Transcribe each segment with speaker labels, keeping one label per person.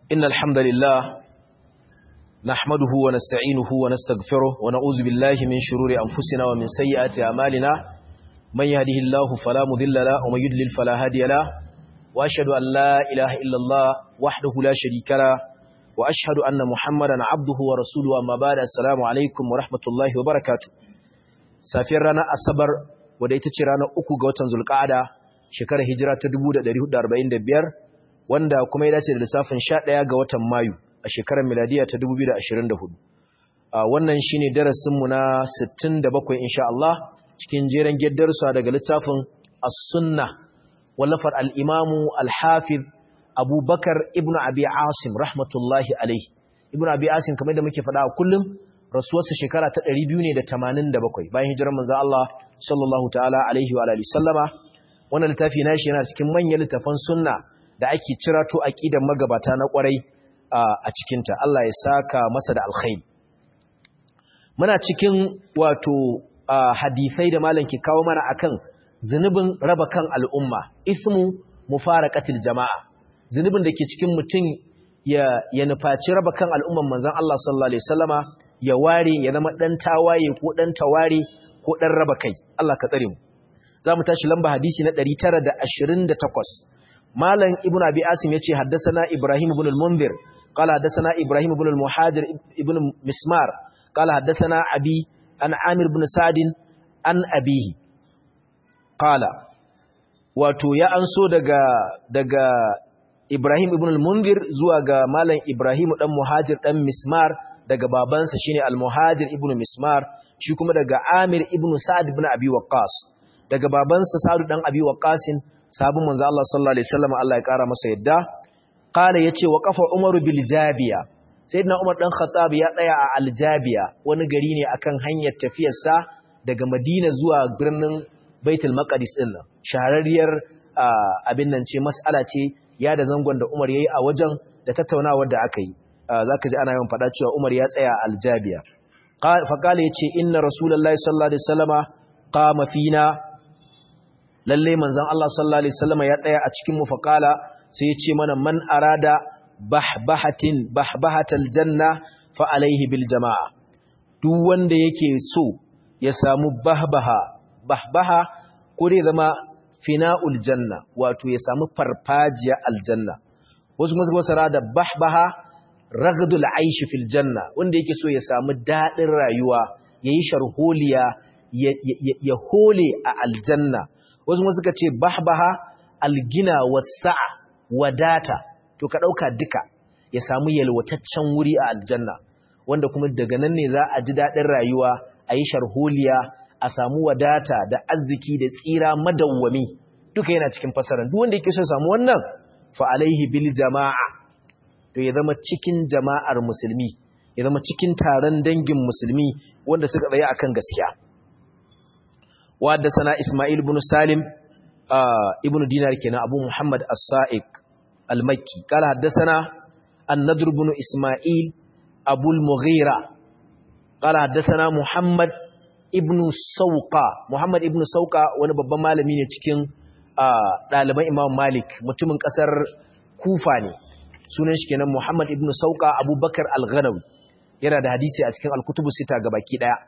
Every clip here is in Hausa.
Speaker 1: إن الحمد لله نحمده ونستعينه ونستغفره ونعوذ بالله من شرور أنفسنا ومن سيئات أعمالنا من يهده الله فلا مضل له ومن يضلل فلا هادي له وأشهد أن لا إله إلا الله وحده لا شريك له وأشهد أن محمدا عبده ورسوله أما بعد السلام عليكم ورحمة الله وبركاته سافر رانا أصبر وديتش رانا أكو غوتن ذو القعدة شكر هجرة تدبود دريه داربعين دبير wanda kuma ya dace da lissafin 11 ga watan Mayu a shekarar miladiya ta 2024 wannan shine darasin mu na 67 insha Allah cikin jeren geddarsa daga littafin As-Sunnah wallafar al-Imam al-Hafiz Abu Bakar ibn Abi Asim rahmatullahi alayhi ibn Abi Asim kamar da muke faɗa kullum rasuwarsa shekara ta 287 bayan hijirar manzo Allah sallallahu ta'ala alaihi wa alihi sallama wannan littafi nashi yana cikin manyan littafan sunna da ake cirato aqidan magabata na kwarai a cikinta Allah ya saka masa da alkhairi muna cikin wato hadisai da malam ke kawo mana akan zunubin raba kan al'umma ismu mufaraqatil jama'a zunubin da ke cikin mutum ya ya nufaci raba kan al'umman manzon Allah sallallahu alaihi wasallama ya ware ya zama dan tawaye ko dan taware ko dan raba kai Allah ka tsare mu zamu tashi lamba hadisi na 928 مالن ابن ابي عاصم يتي حدثنا ابراهيم بن المنذر قال حدثنا ابراهيم بن المهاجر ابن مسمار قال حدثنا ابي عن عامر بن سعد عن ابيه قال wato ya anso daga daga Ibrahim ibn al-Munzir zuwa ga malam Ibrahim dan Muhajir dan Mismar daga babansa shine al-Muhajir ibn Mismar shi kuma daga Amir ibn Sa'd ibn Abi Waqqas daga babansa Sa'd dan Abi Waqqasin sabon manzo Allah sallallahu alaihi wasallam Allah ya kara masa yadda qala yace wa qafa umaru bil jabiya sayyidina umar dan khattab ya tsaya a al jabiya wani gari ne akan hanyar tafiyar sa daga madina zuwa birnin baitul maqdis din nan shahararriyar abin nan ce mas'ala ce ya da zangon da umar yayi a wajen da tattaunawar da aka yi zaka ji ana yawan fada cewa umar ya tsaya al jabiya fa qala yace inna rasulullahi sallallahu alaihi wasallama qama fina lalle manzon Allah sallallahu alaihi wasallam ya tsaya a cikin mu faqala sai ya ce mana man arada bahbahatin bahbahatal janna fa alaihi bil jamaa duk wanda yake so ya samu bahbaha bahbaha ko dai zama fina'ul janna wato ya samu farfajiya aljanna wasu masu wasara da bahbaha ragdul aish fil janna wanda yake so ya samu dadin rayuwa yayi sharholiya ya hole a aljanna wasu kuma suka ce bahbaha algina wasa'a wadata to ka dauka duka ya samu yalwataccen wuri a aljanna wanda kuma daga nan ne za a ji dadin rayuwa a yi sharholiya a samu wadata da arziki da tsira madawwami duka yana cikin fasaran duk wanda yake so samu wannan fa alaihi bil jama'a to ya zama cikin jama'ar musulmi ya zama cikin taron dangin musulmi wanda suka tsaya akan gaskiya وحدثنا إسماعيل بن سالم آه ابن دينار كنا أبو محمد السائق المكي قال حدثنا النضر بن إسماعيل أبو المغيرة قال حدثنا محمد ابن سوقا محمد ابن سوقا wani babban malami ne cikin ɗaliban Imam Malik mutumin ƙasar Kufa ne sunan shi kenan Muhammad ibn Sauka Abubakar Al-Ghanawi yana da hadisi a cikin Al-Kutubu Sita gabaki daya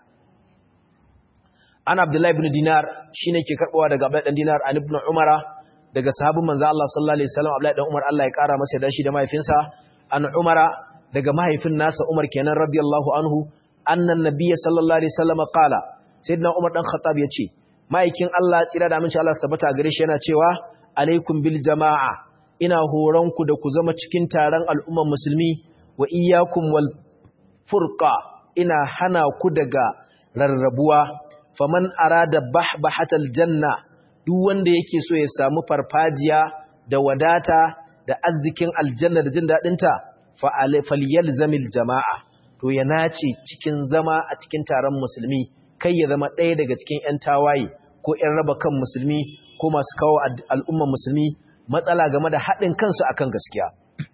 Speaker 1: an abdullahi ibn dinar shine ke karbawa daga abdullahi dan dinar an ibn umara daga sahabin manzo Allah sallallahu alaihi wasallam abdullahi dan umar Allah ya kara masa da shi da mahaifinsa an umara daga mahaifin nasa umar kenan radiyallahu anhu annan nabiyyi sallallahu alaihi wasallam qala sayyidina umar dan khattab yace ma'aikin Allah tsira da aminci Allah tabbata gare shi yana cewa alaikum bil jama'a ina horon ku da ku zama cikin taron al'umman musulmi wa iyyakum wal furqa ina hana ku daga rarrabuwa faman arada bahbahatal janna duk wanda yake so ya samu farfajiya da wadata da arzikin aljanna da jin dadin ta fa falyalzamil jamaa to ya nace cikin zama a cikin taron musulmi kai ya zama ɗaya daga cikin ƴan tawaye ko ƴan raba kan musulmi ko masu kawo al'umman musulmi matsala game da haɗin kansu akan gaskiya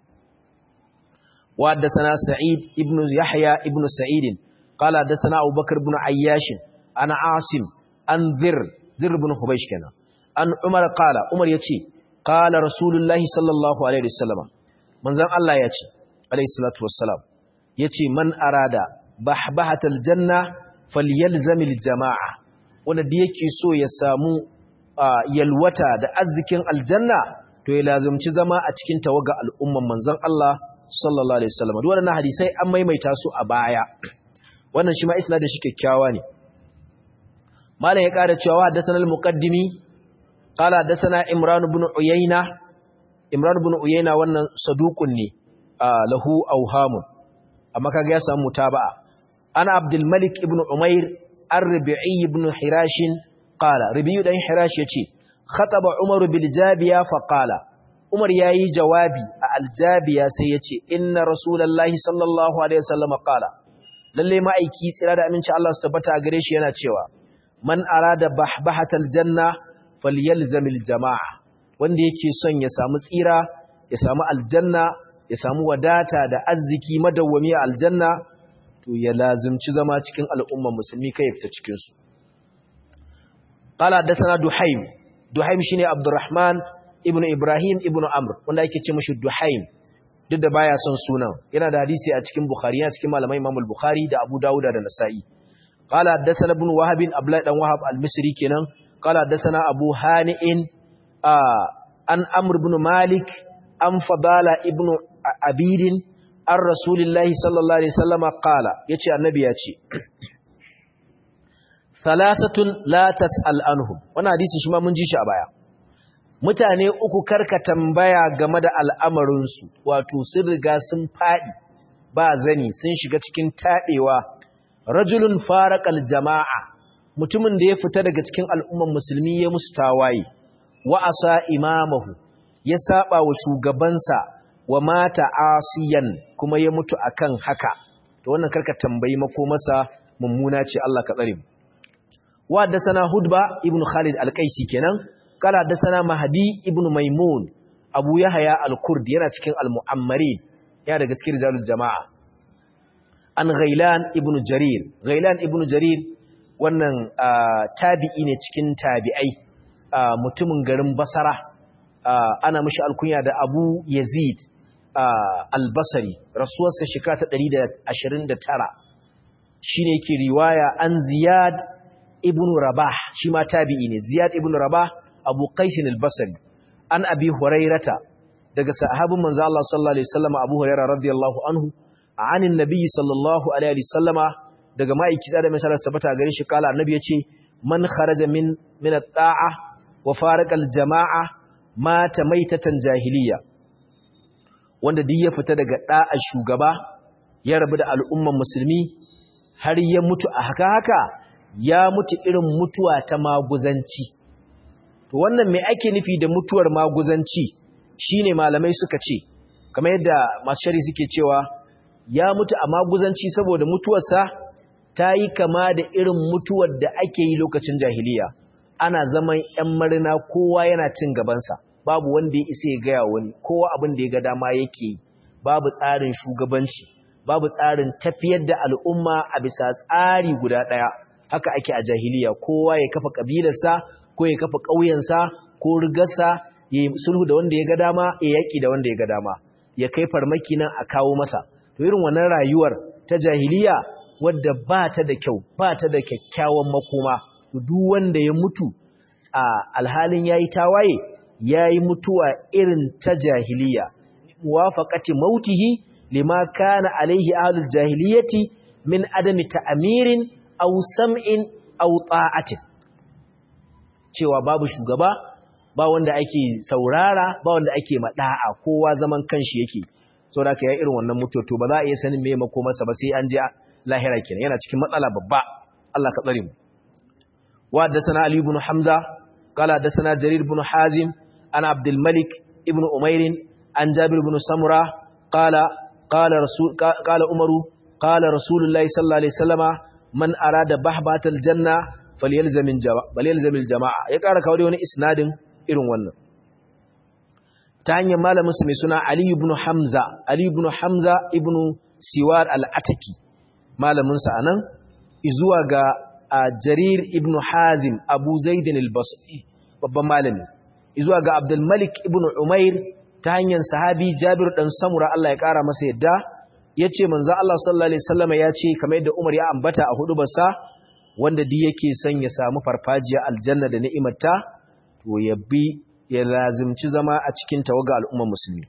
Speaker 1: wa haddathana sa'id ibnu yahya ibnu sa'id qala haddathana abubakar ibn ayyash ana asim an zir zir ibn hubaysh kenan an umar qala umar yace qala rasulullahi sallallahu alaihi wasallam manzon Allah ya ce alayhi salatu wassalam yace man arada bahbahatal janna falyalzamil jama'a wanda da yake so ya samu yalwata da arzikin aljanna to ya lazumci zama a cikin tawaga al'umman manzon Allah sallallahu alaihi wasallam duk wannan hadisai an maimaita su a baya wannan shi ma isnadin shi kyakkyawa ne malam ya ƙara cewa haddathana al-muqaddimi qala haddathana imran ibn uyayna imran ibn uyayna wannan saduqun ne lahu awhamun amma kaga ya samu mutaba'a ana abdul malik ibn umair ar-rabi'i ibn hirash qala rabi'u dan hirash yace khataba umar bil jabiya fa qala umar yayi jawabi a aljabiya sai yace inna rasulullahi sallallahu alaihi wasallam qala lalle ma'aiki tsira da aminci Allah su tabbata a gare shi yana cewa man arada bahbahatal janna falyalzamil jama'a wanda yake son ya samu tsira ya samu aljanna ya samu wadata da arziki madawwami a aljanna to ya lazimci zama cikin al'umman musulmi kai fita cikin su qala hadathana duhaim duhaim shine abdurrahman ibnu ibrahim ibnu amr wanda yake ce mishi duhaim duk da baya son sunan yana da hadisi a cikin bukhari yana cikin malamai imam al-bukhari da abu dauda da nasa'i qala hadathana ibn wahab abdullah dan wahab al-misri kenan qala hadathana abu hani'in an amr ibn malik an fadala ibn abidin an rasulillahi sallallahu alaihi wasallam qala yace annabi yace thalathatun la tas'al anhum wannan hadisi shi ma mun ji shi a baya mutane uku karka tambaya game da al'amarinsu wato sun riga sun faɗi ba zani sun shiga cikin taɗewa rajulun farakal jama'a mutumin da ya fita daga cikin al'umman musulmi ya musu tawaye wa'asa imamahu ya saba wa shugabansa wa mata asiyan kuma ya mutu akan haka to wannan karka tambayi makomarsa mummuna ce Allah ka tsare mu wa da sana hudba ibn khalid al-qaisi kenan kala da sana mahdi ibn maimun abu yahya al-kurdi yana cikin al-mu'ammarin ya daga cikin rijalul jama'a an ghailan ibn jarir ghailan ibn jarir wannan tabi'i ne cikin tabi'ai mutumin garin basara ana mishi alkunya da abu yazid al-basri rasuwarsa shekara ta 129 shine yake riwaya an ziyad ibn rabah shi ma tabi'i ne ziyad ibn rabah abu qaisin al-basri an abi hurairata daga sahabin manzo Allah sallallahu alaihi wasallam abu hurairah radiyallahu anhu anin nabi sallallahu alaihi wasallama daga ma'aiki da mai sallallahu tabbata gare shi kala annabi yace man kharaja min min at-ta'a wa farqa al-jama'a mata maitatan jahiliya wanda duk ya fita daga da'a shugaba ya rabu da al'umman musulmi har ya mutu a haka haka ya mutu irin mutuwa ta maguzanci to wannan me ake nufi da mutuwar maguzanci shine malamai suka ce kamar yadda masu shari suke cewa ya mutu a maguzanci saboda mutuwarsa ta yi kama da irin mutuwar da ake yi lokacin jahiliya ana zaman ‘yan marina kowa yana cin gabansa babu wanda ya isa ya gaya wani kowa abin da ya ga dama yake yi babu tsarin shugabanci babu tsarin tafiyar da al'umma a bisa tsari guda ɗaya haka ake a jahiliya kowa ya kafa ƙabilarsa ko ya kafa ƙauyensa ko rigarsa ya yi sulhu da wanda ya ga dama ya yaƙi da wanda ya ga dama ya kai farmaki nan a kawo masa to irin wannan rayuwar ta jahiliya wadda ba ta da kyau ba ta da kyakkyawan makoma to duk wanda ya mutu a alhalin yayi tawaye yayi mutuwa irin ta jahiliya muwafaqati mautihi lima kana alaihi ahlul jahiliyati min adami ta'mirin aw sam'in aw ta'atin cewa babu shugaba ba wanda ake saurara ba wanda ake mada'a kowa zaman kanshi yake saboda ka yi irin wannan mutoto ba za a iya sanin me makomarsa ba sai an je lahira kenan yana cikin matsala babba Allah ka tsare mu wa haddathana ali ibn hamza qala haddathana jarir ibn hazim ana abdul malik ibn umair an jabir ibn samura qala qala rasul qala umaru qala rasulullahi sallallahu alaihi wasallama man arada bahbatal janna falyalzam al jama'a ya kara kawo wani isnadin irin wannan ta hanyar malamin su mai suna Ali ibn Hamza Ali ibn Hamza ibn Siwar al-Ataki malamin sa anan zuwa ga Jarir ibn Hazim Abu Zaid al-Basri babban malami zuwa ga Abdul Malik ibn Umair ta hanyar sahabi Jabir dan Samura Allah ya kara masa yadda yace manzo Allah sallallahu alaihi wasallam ya ce kamar yadda Umar ya ambata a hudu basa wanda duk yake son ya samu farfajiya aljanna da ni'imarta to ya bi ya lazimci zama a cikin tawaga al'ummar musulmi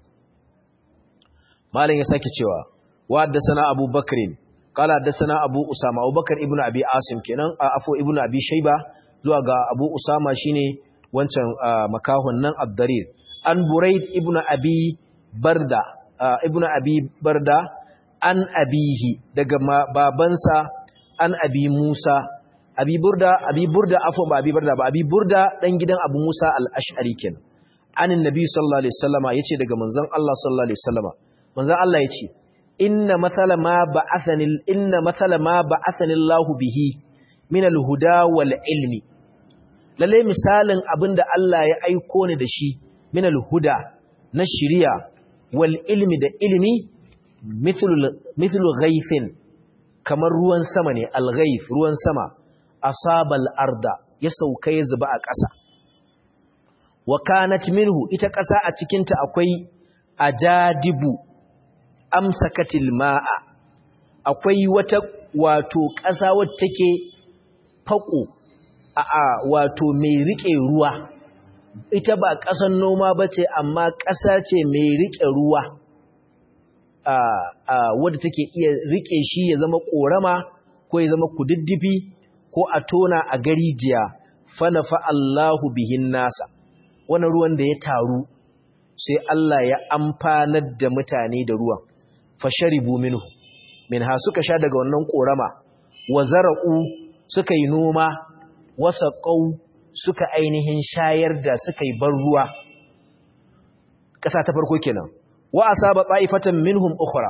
Speaker 1: malam ya sake cewa wa haddathana Abu Bakr qala haddathana Abu Usama Abu Bakr ibn Abi Asim kenan afo ibn Abi Shayba zuwa ga Abu Usama shine wancan makahon nan Abdarir an Buraid ibn Abi Barda ibn Abi Barda an abihi daga babansa an abi Musa abi Burda abi Burda afo ba abi Barda ba abi Burda dan gidan Abu Musa al-Ash'ari kenan anin nabi sallallahu alaihi wasallama yace daga manzon Allah sallallahu alaihi wasallama manzon Allah yace inna mathala ma ba'athani inna mathala ma ba'athani Allah bihi min al-huda wal ilmi lalle misalin abinda Allah ya aiko ni da shi min al-huda na shari'a wal ilmi da ilmi mithlu mithlu ghaythin kamar ruwan sama ne al-ghayth ruwan sama asabal arda ya sauka ya zuba a ƙasa wa kanat minhu ita ƙasa a cikinta akwai ajadibu amsakatil ma'a akwai wata wato ƙasa wacce take fako a a wato mai rike ruwa ita ba ƙasan noma bace amma ƙasa ce mai rike ruwa a a wadda take iya rike shi ya zama korama ko ya zama kududdufi ko a tona a garijiya fa nafa Allahu bihin nasa wani ruwan da ya taru sai Allah ya amfanar da mutane da ruwan fasharibu minhu minha suka sha daga wannan korama wa zara'u suka yi noma wasaqau suka ainihin shayar da suka yi bar ruwa ƙasa ta farko kenan wa asaba ta'ifatan minhum ukhra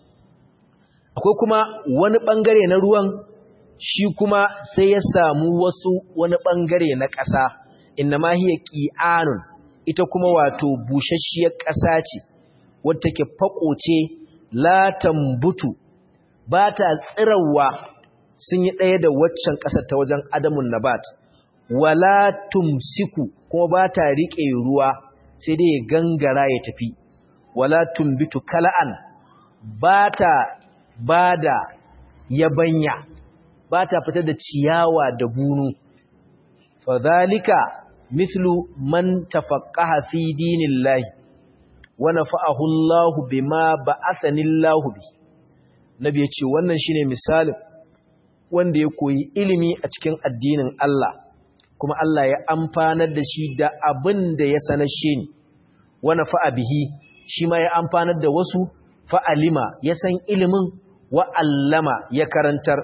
Speaker 1: akwai kuma wani bangare na ruwan shi kuma sai ya samu wasu wani bangare na ƙasa innama hiya qi'anun ita kuma wato bushashiyar ƙasa ce wadda take fako ce la tambutu ba ta tsirawa sun yi ɗaya da waccan ƙasar ta wajen adamun nabat wala tumsiku kuma ba ta riƙe ruwa sai dai ya gangara ya tafi wala tumbitu kala'an ba ta ba da yabanya ba ta fitar da ciyawa da bunu fadhalika mithlu man tafaqqaha fi dinillahi wa nafa'ahu Allahu bima ba'athani Allahu bi nabi yace wannan shine misalin wanda ya koyi ilimi a cikin addinin Allah kuma Allah ya amfanar da shi da abin da ya sanashe ni wa nafa'a bihi shi ma ya amfanar da wasu fa'alima ya san ilimin wa allama ya karantar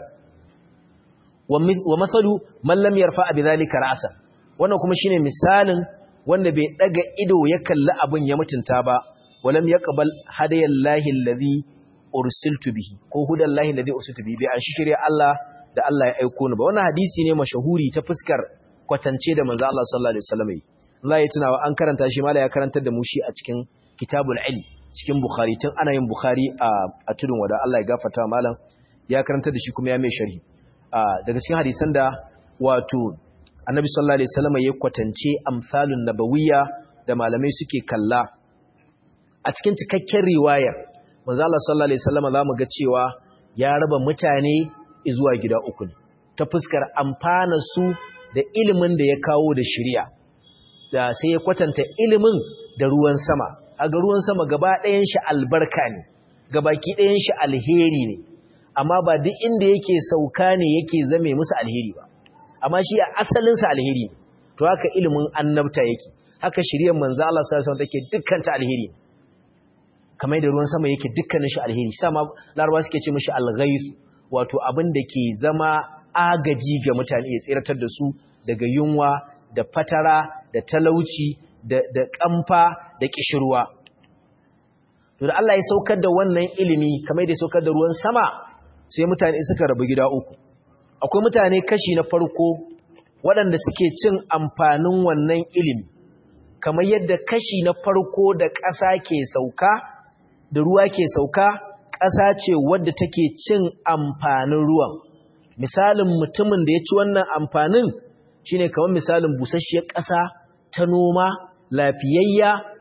Speaker 1: wa masalu man lam yarfa bi dhalika ra'sa wannan kuma shine misalin wanda bai daga ido ya kalli abin ya mutunta ba walam yaqbal hadayallahi allazi ursiltu bihi ko hudallahi allazi ursiltu bihi bai an shirye Allah da Allah ya aiko ni ba wannan hadisi ne mashahuri ta fuskar kwatance da manzo Allah sallallahu alaihi wasallam Allah ya tunawa an karanta shi mala ya karantar da mu shi a cikin kitabul ilm cikin bukhari tun ana yin bukhari a tudun wada Allah ya gafarta malam ya karantar da shi kuma ya mai sharhi daga cikin hadisan da wato annabi sallallahu alaihi wasallam ya kwatance amsalun nabawiyya da malamai suke kalla a cikin cikakken riwayar manzo Allah sallallahu alaihi wasallam zamu ga cewa ya raba mutane zuwa gida uku ne ta fuskar amfana su da ilimin da ya kawo da shari'a da sai ya kwatanta ilimin da ruwan sama aga ruwan sama gaba ɗayan shi albarka ne gabaki ɗayan shi alheri ne amma ba duk inda yake sauka ne yake zame musu alheri ba amma shi a asalinsa alheri ne to haka ilimin annabta yake haka shiriyar manzo Allah sallallahu alaihi wasallam take dukkan ta alheri kamar da ruwan sama yake dukkanin shi alheri sama larabawa suke ce mishi alghayth wato abin da ke zama agaji ga mutane ya tsiratar da su daga yunwa da fatara da talauci da da kamfa da kishirwa to da Allah ya saukar da wannan ilimi kamar da ya saukar da ruwan sama sai mutane suka rabu gida uku akwai mutane kashi na farko waɗanda suke cin amfanin wannan ilimi kamar yadda kashi na farko da ƙasa ke sauka da ruwa ke sauka ƙasa ce wadda take cin amfanin ruwan misalin mutumin da ya ci wannan amfanin shine kamar misalin busasshiyar ƙasa ta noma lafiyayya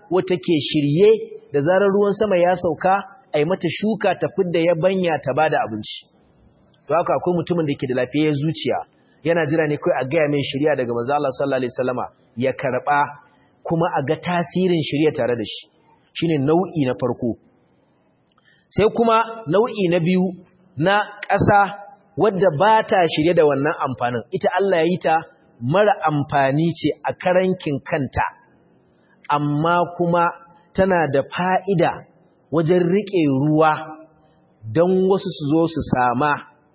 Speaker 1: wata ke shirye da zarar ruwan sama ya sauka ai mata shuka ta fidda yabanya ta bada abinci to haka akwai mutumin da ke da lafiyar zuciya yana jira ne kai a gaya mai shirya daga manzo Allah sallallahu alaihi wasallama ya karba kuma a ga tasirin shirya tare da shi shine nau'i na farko sai kuma nau'i na biyu na ƙasa wadda ba ta shirye da wannan amfanin ita Allah ya yi ta mara amfani ce a karankin kanta amma kuma tana da fa'ida wajen riƙe ruwa don wasu su zo su sama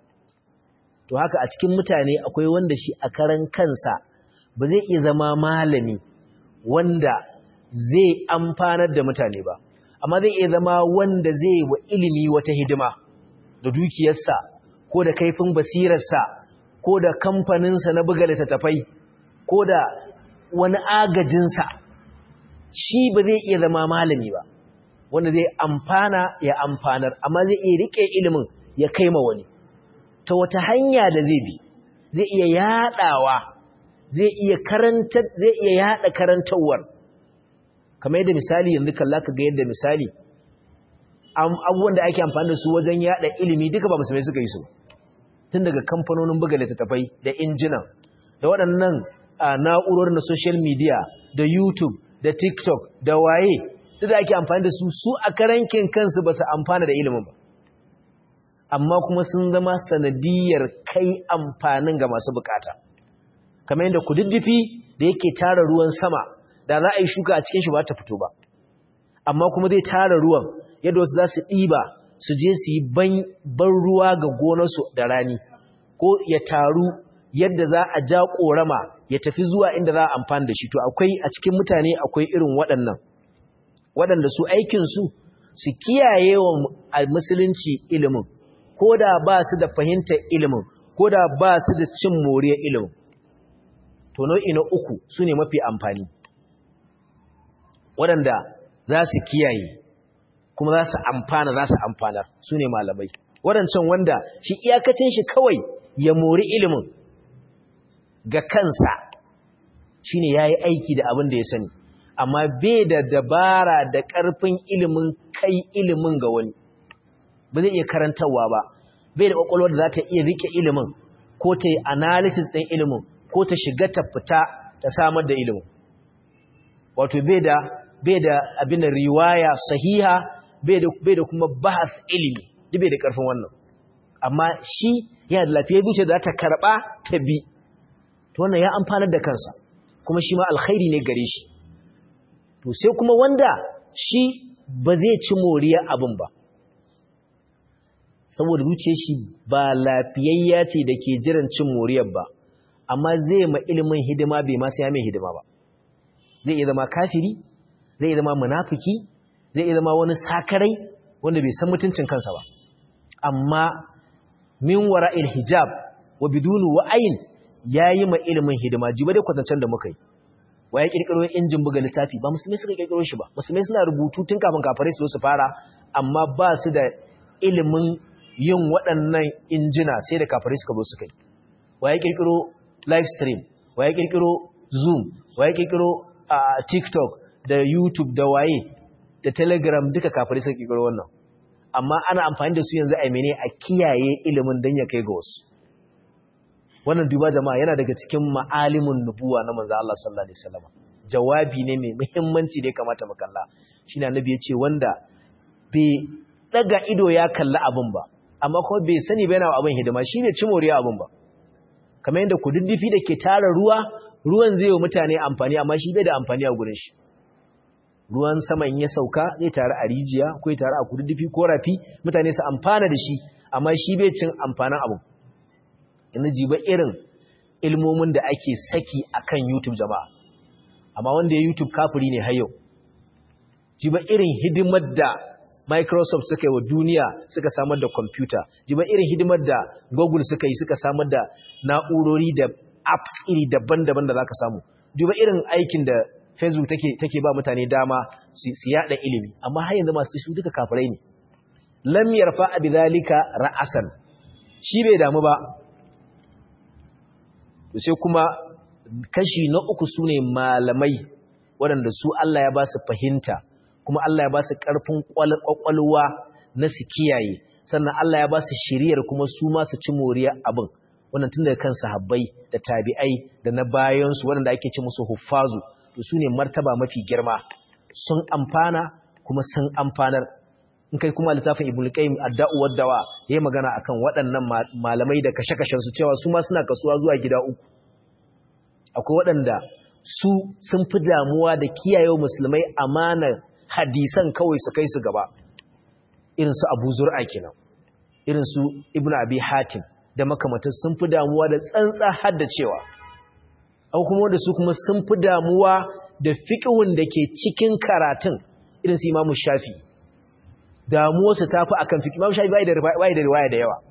Speaker 1: to haka a cikin mutane akwai wanda shi a karan kansa ba zai iya zama malami wanda zai amfanar da mutane ba amma zai iya zama wanda zai wa ilimi wata hidima da dukiyarsa ko da kaifin basirarsa ko da kamfaninsa na buga littattafai ko da wani agajinsa shi ba zai iya zama malami ba wanda zai amfana ya amfanar amma zai iya rike ilimin ya kai ma wani ta wata hanya da zai bi zai iya yadawa zai iya karanta zai iya yada karantawar kamar yadda misali yanzu kalla ka ga yadda misali abubuwan da ake amfani da su wajen yada ilimi duka ba musulmai suka yi su tun daga kamfanonin buga littattafai da injinan da waɗannan na'urar na social media da youtube da tiktok da waye duk da ake amfani da su su a karankin kansu ba su amfana da ilimin ba amma kuma sun zama sanadiyar kai amfanin ga masu bukata kamar yadda kududdufi da yake tara ruwan sama da za a yi shuka a cikin shi ba ta fito ba amma kuma zai tara ruwan yadda wasu za su ɗiba su je su yi ban ruwa ga gonarsu da rani ko ya taru yadda za a ja ƙorama ya tafi zuwa inda za a amfani da shi to akwai a cikin mutane akwai irin waɗannan waɗanda su aikinsu su kiyaye wa musulunci ilimin ko da ba su da fahimtar ilimin ko da ba su da cin moriyar ilimin to nau'i na uku su ne mafi amfani waɗanda za su kiyaye kuma za su amfana za su amfanar su ne malamai waɗancan wanda shi iyakacin shi kawai ya mori ilimin ga kansa shi ne ya yi aiki da abin da ya sani amma bai da dabara da ƙarfin ilimin kai ilimin ga wani ba zai iya karantarwa ba bai da ƙwaƙwalwar da za ta iya rike ilimin ko ta yi analysis ɗin ilimin ko ta shiga ta fita ta samar da ilimin wato bai da bai da abin da riwaya sahiha bai da kuma bahas ilimi duk bai da ƙarfin wannan amma shi yana da lafiyar zuciya da ta karɓa ta bi to wannan ya amfanar da kansa kuma shi ma alkhairi ne gare shi to sai kuma wanda shi ba zai ci moriyar abin ba saboda zuciyar shi ba lafiyayya ce da ke jiran cin moriyar ba amma zai ma ilimin hidima bai ma sai ya mai hidima ba zai iya zama kafiri zai iya zama munafiki zai iya zama wani sakarai wanda bai san mutuncin kansa ba amma min wara'il hijab wa bidunu wa'ayin yayi ma ilimin hidima jiba dai kwatancen da muka yi wa ya kirkiro injin buga littafi ba musulmai suka kirkiro shi ba musulmai suna rubutu tun kafin kafirai su su fara amma ba su da ilimin yin waɗannan injina sai da kafirai suka zo suka yi wa ya kirkiro live stream wa ya kirkiro zoom wa ya kirkiro tiktok da youtube da waye da telegram duka kafirai suka kirkiro wannan amma ana amfani da su yanzu a mene a kiyaye ilimin don ya kai ga wasu wannan duba jama'a yana daga cikin ma'alimin nubuwa na manzo Allah sallallahu alaihi wasallam jawabi ne mai muhimmanci da ya kamata mu kalla shine annabi ya ce wanda bai daga ido ya kalla abin ba amma kuma bai sani ba yana abin hidima shine cimoriya abin ba kamar yadda kududdufi da ke tara ruwa ruwan zai yi mutane amfani amma shi bai da amfani a gurin shi ruwan sama in ya sauka zai taru a rijiya ko ya taru a kududdufi ko rafi mutane su amfana da shi amma shi bai cin amfanin abu ina jiba irin ilmomin da ake saki akan YouTube jama'a amma wanda ya YouTube kafiri ne har yau jiba irin hidimar da Microsoft suka yi wa duniya suka samar da computer jiba irin hidimar da Google suka yi suka samar da na'urori da apps iri daban-daban da zaka samu jiba irin aikin da Facebook take take ba mutane dama su yada ilimi amma har yanzu masu su duka kafirai ne lam yarfa bi zalika ra'asan shi bai damu ba sai kuma kashi na uku sune malamai waɗanda su Allah ya ba su fahimta kuma Allah ya ba su ƙarfin ƙwaƙwalwa na su kiyaye sannan Allah ya ba su shiriyar kuma su ma su ci moriya abin wannan tun daga kan sahabbai da tabi'ai da na bayansu waɗanda ake ci musu huffazu to su ne martaba mafi girma sun amfana kuma sun amfanar in kai kuma littafin ibnu qayyim ad-da'u wad-dawa yayi magana akan waɗannan malamai da kashe-kashen su cewa su ma suna kasuwa zuwa gida uku akwai waɗanda su sun fi damuwa da kiyaye musulmai amanar hadisan kawai su kai su gaba irin su Abu Zur'a kenan irin su Ibn Abi Hatim da makamantar sun fi damuwa da tsantsa haddacewa akwai kuma wanda su kuma sun fi damuwa da fiqhun da ke cikin karatun irin su Imam Shafi damuwarsu ta fi akan fiqh Imam Shafi bai da bai da riwaya da yawa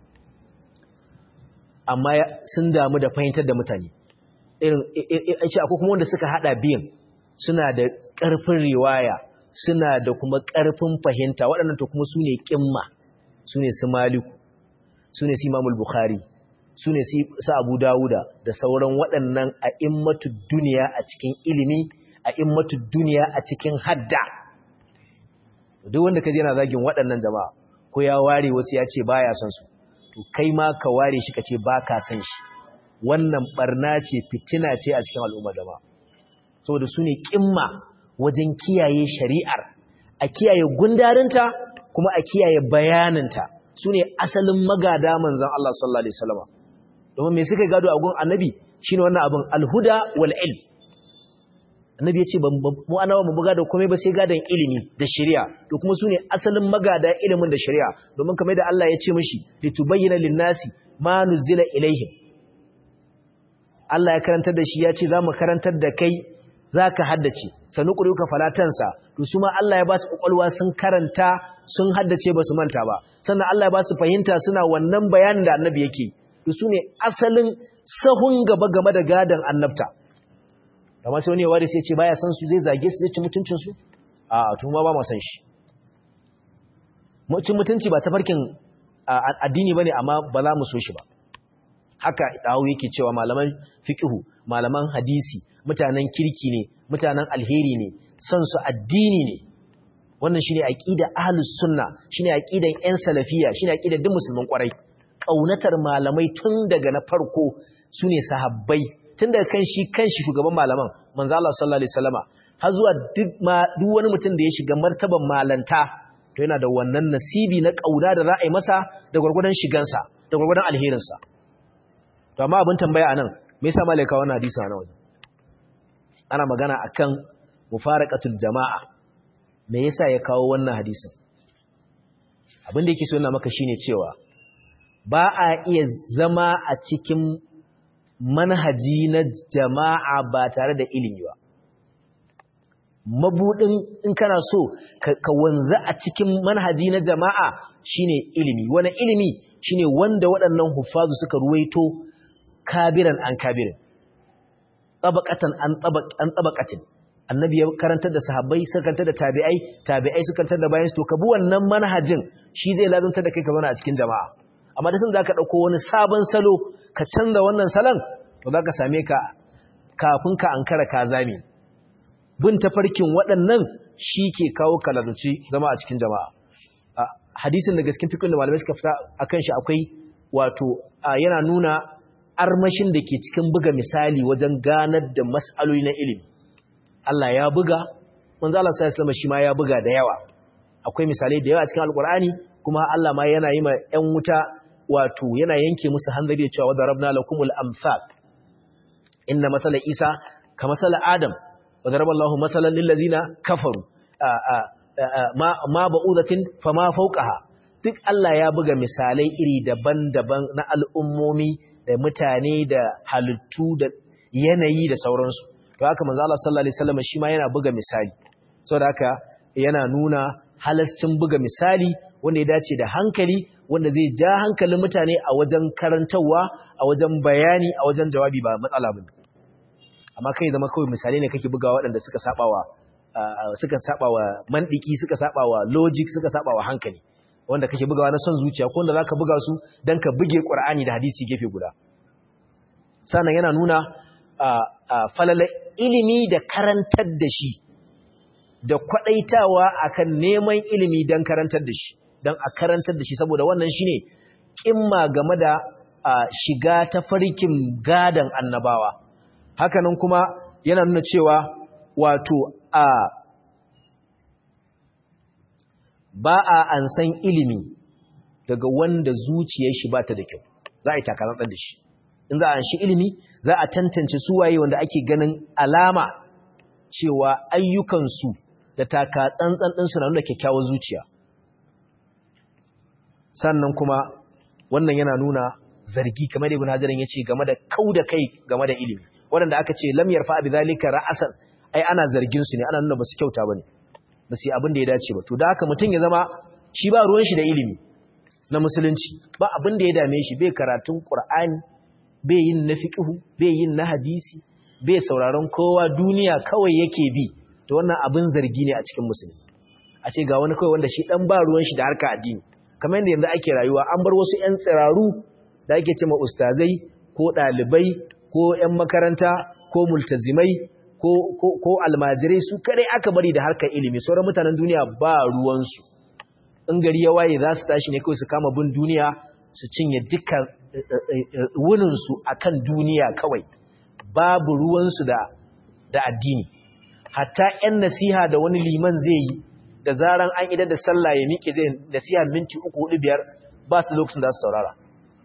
Speaker 1: amma sun damu da fahimtar da mutane irin ce akwai kuma wanda suka hada biyan suna da ƙarfin riwaya suna da kuma ƙarfin fahimta waɗannan to kuma su ne ƙimma su ne su maliku su ne su imamul bukhari su ne su abu dawuda da sauran waɗannan a immatu duniya a cikin ilimi a immatu duniya a cikin hadda duk wanda ka je yana zagin waɗannan jama'a ko ya ware wasu ya ce baya son su to kai ma ka ware shi ka ce ba ka san shi wannan barna ce fitina ce a cikin al'umma jama'a saboda su ne ƙimma wajen kiyaye shari'ar a kiyaye gundarinta kuma a kiyaye bayaninta su ne asalin magada manzan Allah sallallahu Alaihi wasallama domin mai suka gado a gun annabi shi ne wannan abin alhuda wal'il annabi ya ce mu anawa mu buga da komai ba sai gadon ilimi da shari'a to kuma su ne asalin magada ilimin da shari'a domin kamar da Allah ya ce mishi litubayyana linnasi ma nuzila ilaihim Allah ya karantar da shi ya ce za mu karantar da kai za ka haddace sanu ƙuri'uka falatansa to su ma Allah ya ba su ƙwaƙwalwa sun karanta sun haddace ba su manta ba sannan Allah ya ba su fahimta suna wannan bayanin da annabi yake to su ne asalin sahun gaba game da gadon annabta amma sai wani ya ware sai ce baya san su zai zage su zai ci mutuncin su a tun ma ba ma san shi cin mutunci ba ta farkin addini bane amma ba za mu so shi ba haka dawo yake cewa malaman fiqhu malaman hadisi mutanen kirki ne mutanen alheri ne son su addini ne wannan shine aqida ahlus sunna shine aqidan yan salafiya shine aqidar duk musulmin kwarai kaunatar malamai tun daga na farko sune sahabbai tun daga kan shi kanshi shugaban malaman manzo Allah sallallahu alaihi wasallama har zuwa duk ma duk wani mutum da ya shiga martaban malanta to yana da wannan nasibi na kauna da za a yi masa da gurgurdan shigansa da gurgurdan alherinsa to amma abin tambaya anan me yasa malaika wannan hadisi a wajen ana magana akan mufaraqatul jama'a me yasa ya kawo wannan hadisin abin da yake so yana maka shine cewa ba a iya zama a cikin manhaji na jama'a ba tare da ilimi ba mabudin in kana so ka wanza a cikin manhaji na jama'a shine ilimi wani ilimi shine wanda waɗannan huffazu suka ruwaito kabiran an kabirin tabaqatan an tabaq an tabaqatin annabi ya karantar da sahabbai suka karantar da tabi'ai tabi'ai suka karantar da bayan su to ka bi wannan manhajin shi zai lazantar da kai ka zauna a cikin jama'a amma da sun zaka dauko wani sabon salo ka canza wannan salon to zaka same ka kafin ka ankara ka zame bin tafarkin waɗannan shi ke kawo kalazuci zama a cikin jama'a hadisin da gaskin fikin da malamai suka fita akan shi akwai wato yana nuna armashin da ke cikin buga misali wajen ganar da mas'aloli na ilimi Allah ya buga manzo Allah sallallahu alaihi shi ma ya buga da yawa akwai misalai da yawa cikin alqur'ani kuma Allah ma yana yi ma ƴan wuta wato yana yanke musu hanzari cewa wa darabna lakumul amsal inna masala isa ka masala adam wa daraballahu masalan lil ladina kafaru ma ma ba'udatin fama fawqaha duk Allah ya buga misalai iri daban-daban na al'ummomi da mutane da halittu da yanayi da sauransu to haka manzo Allah sallallahu alaihi wasallam shi ma yana buga misali saboda haka yana nuna halascin buga misali wanda ya dace da hankali wanda zai ja hankalin mutane a wajen karantawa a wajen bayani a wajen jawabi ba matsala bane amma kai zama kawai misali ne kake bugawa waɗanda suka sabawa suka sabawa mandiki suka sabawa logic suka sabawa hankali wanda kake bugawa na son zuciya ko wanda zaka buga su dan ka buge Qur'ani da hadisi gefe guda sannan yana nuna falala ilimi da karantar da shi da kwadaitawa akan neman ilimi don karantar da shi don a karantar da shi saboda wannan shine kimma game da shiga ta farkin gadan annabawa hakanan kuma yana nuna cewa wato a ba a ansan ilimi daga wanda zuciyar shi ba ta da kyau za a yi takarantar da shi in za a anshi ilimi za a tantance suwaye wanda ake ganin alama cewa ayyukansu da taka tsantsan ɗinsu na nuna kyakkyawar zuciya sannan kuma wannan yana nuna zargi kamar da ibn hajarin ya ce game da kau da kai game da ilimi waɗanda aka ce lam yarfa bi zalika ra'asan ai ana zargin su ne ana nuna basu kyauta bane ba su yi abin da ya dace ba to da haka mutum ya zama shi ba ruwan shi da ilimi na musulunci ba abin da ya dame shi bai karatun qur'ani bai yin na fiqhu bai yin na hadisi bai sauraron kowa duniya kawai yake bi to wannan abin zargi ne a cikin musulmi a ce ga wani kawai wanda shi dan ba ruwan shi da harka addini kamar yadda yanzu ake rayuwa an bar wasu ƴan tsiraru da ake cewa ustazai ko ɗalibai ko ƴan makaranta ko multazimai ko ko ko almajirai su kadai aka bari da harkar ilimi sauran mutanen duniya ba ruwansu in gari ya waye za su tashi ne kawai su kama bin duniya su cinye duka wuninsu a kan duniya kawai babu ruwansu da, da addini hatta 'yan nasiha da wani liman zai yi da zaran an idar da sallah ya miƙe zai nasiha minti uku hudu biyar ba su lokacin da su saurara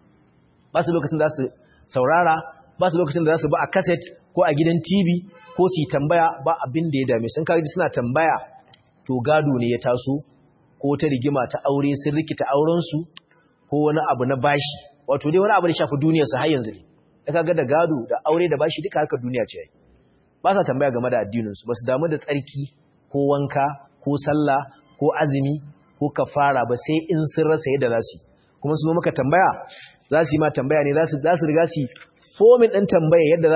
Speaker 1: ba su lokacin da su saurara ba su lokacin da za su ba a kaset ko a gidan tv ko su yi tambaya ba abin da ya dame sun kaji suna tambaya to gado ne ya taso ko ta rigima ta aure sun rikita aurensu ko wani abu na bashi wato dai wani abu da shafi duniyarsa har yanzu ne ya kaga da gado da aure da bashi duka harkar duniya ce ba sa tambaya game da addininsu ba su damu da tsarki ko wanka ko sallah ko azumi ko kafara ba sai in sun rasa yadda za su yi kuma su zo maka tambaya za su yi ma tambaya ne za su riga su fomin ɗin tambaya yadda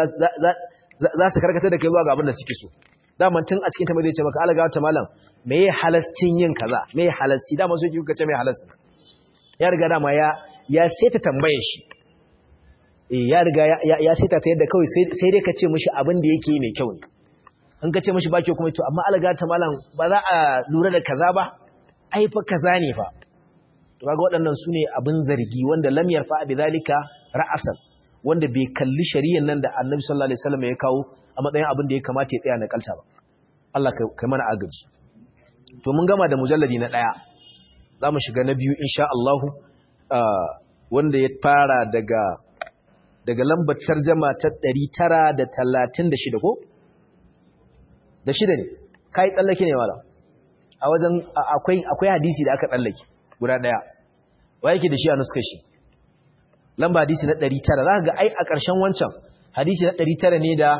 Speaker 1: za su karkata da kai zuwa ga abin da suke so daman tun a cikin tambayi zai ce maka alaga wata malam me ya halascin yin kaza me ya halasci dama so kuka ce me halasci ya riga dama ya ya seta tambayar shi eh ya riga ya ya seta ta yadda kawai sai dai ka ce mishi abin da yake mai kyau ne in ka ce mishi ba kyau kuma to amma alaga ta malam ba za a lura da kaza ba ai fa kaza ne fa to kaga waɗannan sune abin zargi wanda lam yarfa bi zalika ra'asan wanda bai kalli shari'an nan da Annabi sallallahu alaihi wasallam ya kawo a matsayin abin da ya kamata ya tsaya na kalta ba Allah kai mana agaji to mun gama da mujalladi na daya zamu shiga na biyu insha Allah wanda ya fara daga daga lambar tarjuma ta 936 ko da shida ne kai tsallake ne malam a wajen akwai akwai hadisi da aka tsallake guda daya wa yake da shi a nuskar shi lamba hadisi na 900 za ka ga ai a ƙarshen wancan hadisi na 900 ne da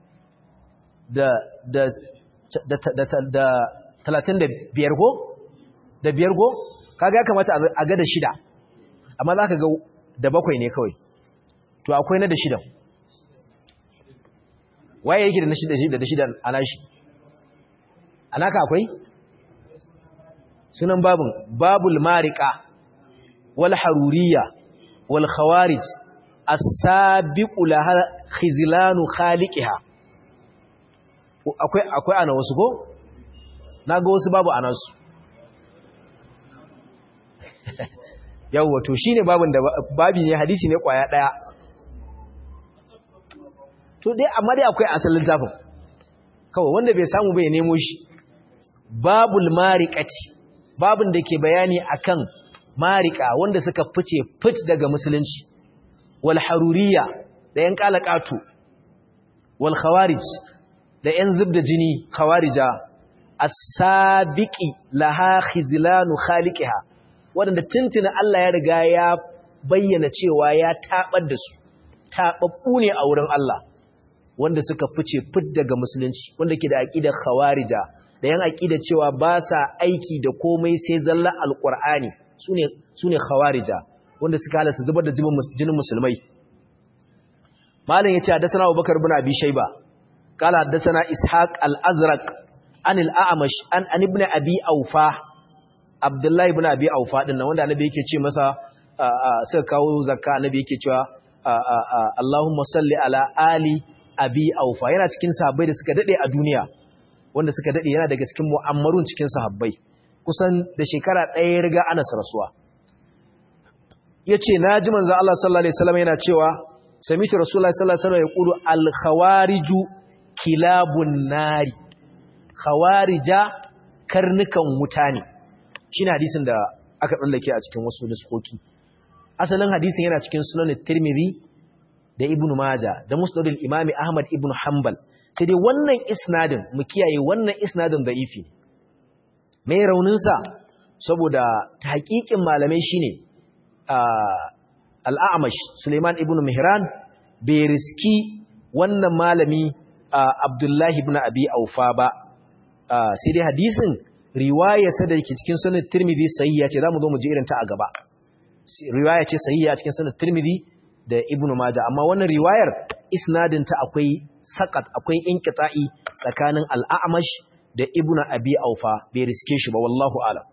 Speaker 1: da da da da talatin da biyar go da biyar go kaga ya kamata a ga da shida amma za ka ga da bakwai ne kawai to akwai na da shida waye yake da na shida da shida a nashi a naka akwai sunan babun babul marika wal haruriya wal khawarij as-sabiqu laha khizlanu khaliqiha akwai akwai ana wasu ko naga wasu babu anasu yawa to shine babun da babi ne hadisi ne kwaya daya to dai amma dai akwai asalin tafin kawai wanda bai samu bai nemo shi babul mariqati babun da ke bayani akan marika wanda suka fice fit daga musulunci wal haruriya da yan kalakatu wal khawarij da yan zubda jini khawarija as-sabiqi laha khizlanu khaliqiha wanda tuntuna Allah ya riga ya bayyana cewa ya tabar da su tababbu ne a wurin Allah wanda suka fice fit daga musulunci wanda ke da aqidar khawarija da yan aqida cewa ba sa aiki da komai sai zalla alqur'ani sune sune khawarija wanda suka halatta zubar da jinin musulmai malam yace hadathana Abubakar ibn Abi Shayba qala hadathana Ishaq al-Azraq an al-A'mash an an ibn Abi Awfa Abdullah ibn Abi Awfa din nan wanda annabi yake ce masa suka kawo zakka annabi yake cewa Allahumma salli ala ali abi aufa yana cikin sahabbai da suka dade a duniya wanda suka dade yana daga cikin mu'ammarun cikin sahabbai kusan da shekara ɗaya ya riga Anas rasuwa yace naji manzo Allah sallallahu alaihi wasallam yana cewa sami'tu rasulullahi sallallahu alaihi wasallam yaqulu al khawariju kilabun nari khawarija karnukan wuta ne shine hadisin da aka tsallake a cikin wasu nuskoki asalin hadisin yana cikin sunan tirmidhi da ibnu maja da musnadul imami ahmad ibnu hanbal sai dai wannan isnadin mu kiyaye wannan isnadin da'ifi me raunin sa saboda tahqiqin malamai shine al-a'mash suleiman ibnu mihran bai riski wannan malami abdullahi ibn abi aufa ba sai dai hadisin riwayarsa da ke cikin sunan tirmidhi sahiha ce zamu zo mu ji irin ta a gaba riwaya ce sahiha cikin sunan tirmidhi da ibnu majah amma wannan riwayar isnadin ta akwai sakat akwai inqita'i tsakanin al-a'mash da ibnu abi aufa bai riske shi ba wallahu a'lam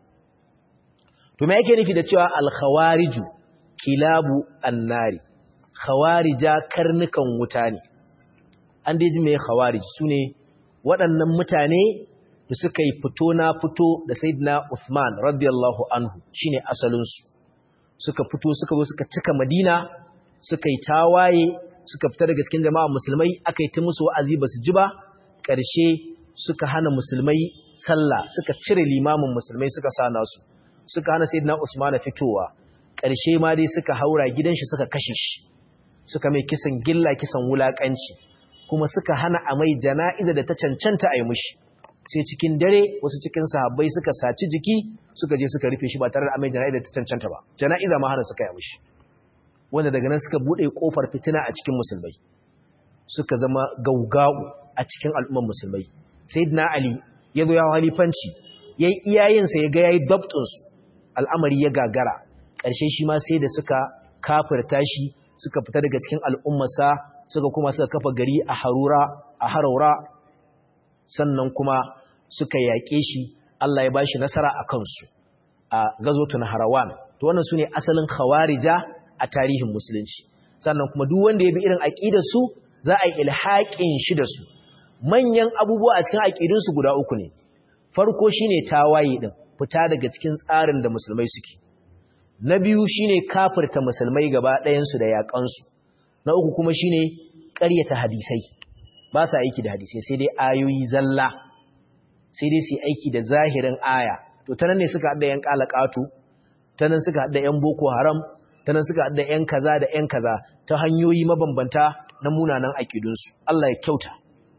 Speaker 1: to me yake nufi da cewa al-khawariju kilabu an-nari khawarija karnukan wuta ne an dai ji me khawarij sune waɗannan mutane da suka yi fito na fito da sayyidina Uthman radiyallahu anhu shine asalin su suka fito suka zo suka cika Madina suka yi tawaye suka fita daga cikin jama'a musulmai aka yi ta musu wa'azi ba su ji ba ƙarshe suka hana musulmai sallah suka cire limamin musulmai suka sa nasu suka hana sayyidina Usman fitowa ƙarshe ma dai suka haura gidan shi suka kashe shi suka mai kisan gilla kisan wulakanci kuma suka hana a mai jana'iza da ta cancanta a yi mushi sai cikin dare wasu cikin sahabbai suka saci jiki suka je suka rufe shi ba tare da a mai jana'iza da ta cancanta ba jana'iza ma hana suka yi mushi wanda daga nan suka bude kofar fitina a cikin musulmai suka zama gaugau a cikin al'umman musulmai sayyidina ali ya zo ya halifanci yayi iyayensa ya ga yayi dabtun su al'amari ya gagara ƙarshe shi ma sai da suka kafirta shi suka fita daga cikin al'ummarsa suka kuma suka kafa gari a harura a haraura sannan kuma suka yaƙe shi Allah ya bashi nasara a kansu a gazotun harawan to wannan sune asalin khawarija a tarihin musulunci sannan kuma duk wanda ya bi irin aqidar su za a yi ilhaqin shi da su manyan abubuwa a cikin aqidun su guda uku ne farko shine tawaye din fita daga cikin tsarin da musulmai suke na biyu shine kafirta musulmai gaba ɗayan su da yakan su na uku kuma shine ƙaryata hadisai ba sa aiki da hadisai sai dai ayoyi zalla sai dai su aiki da zahirin aya to ta nan ne suka haɗa yan ƙalaƙatu ta nan suka haɗa yan boko haram ta nan suka haɗa yan kaza da yan kaza ta hanyoyi mabambanta na munanan aƙidunsu Allah ya kyauta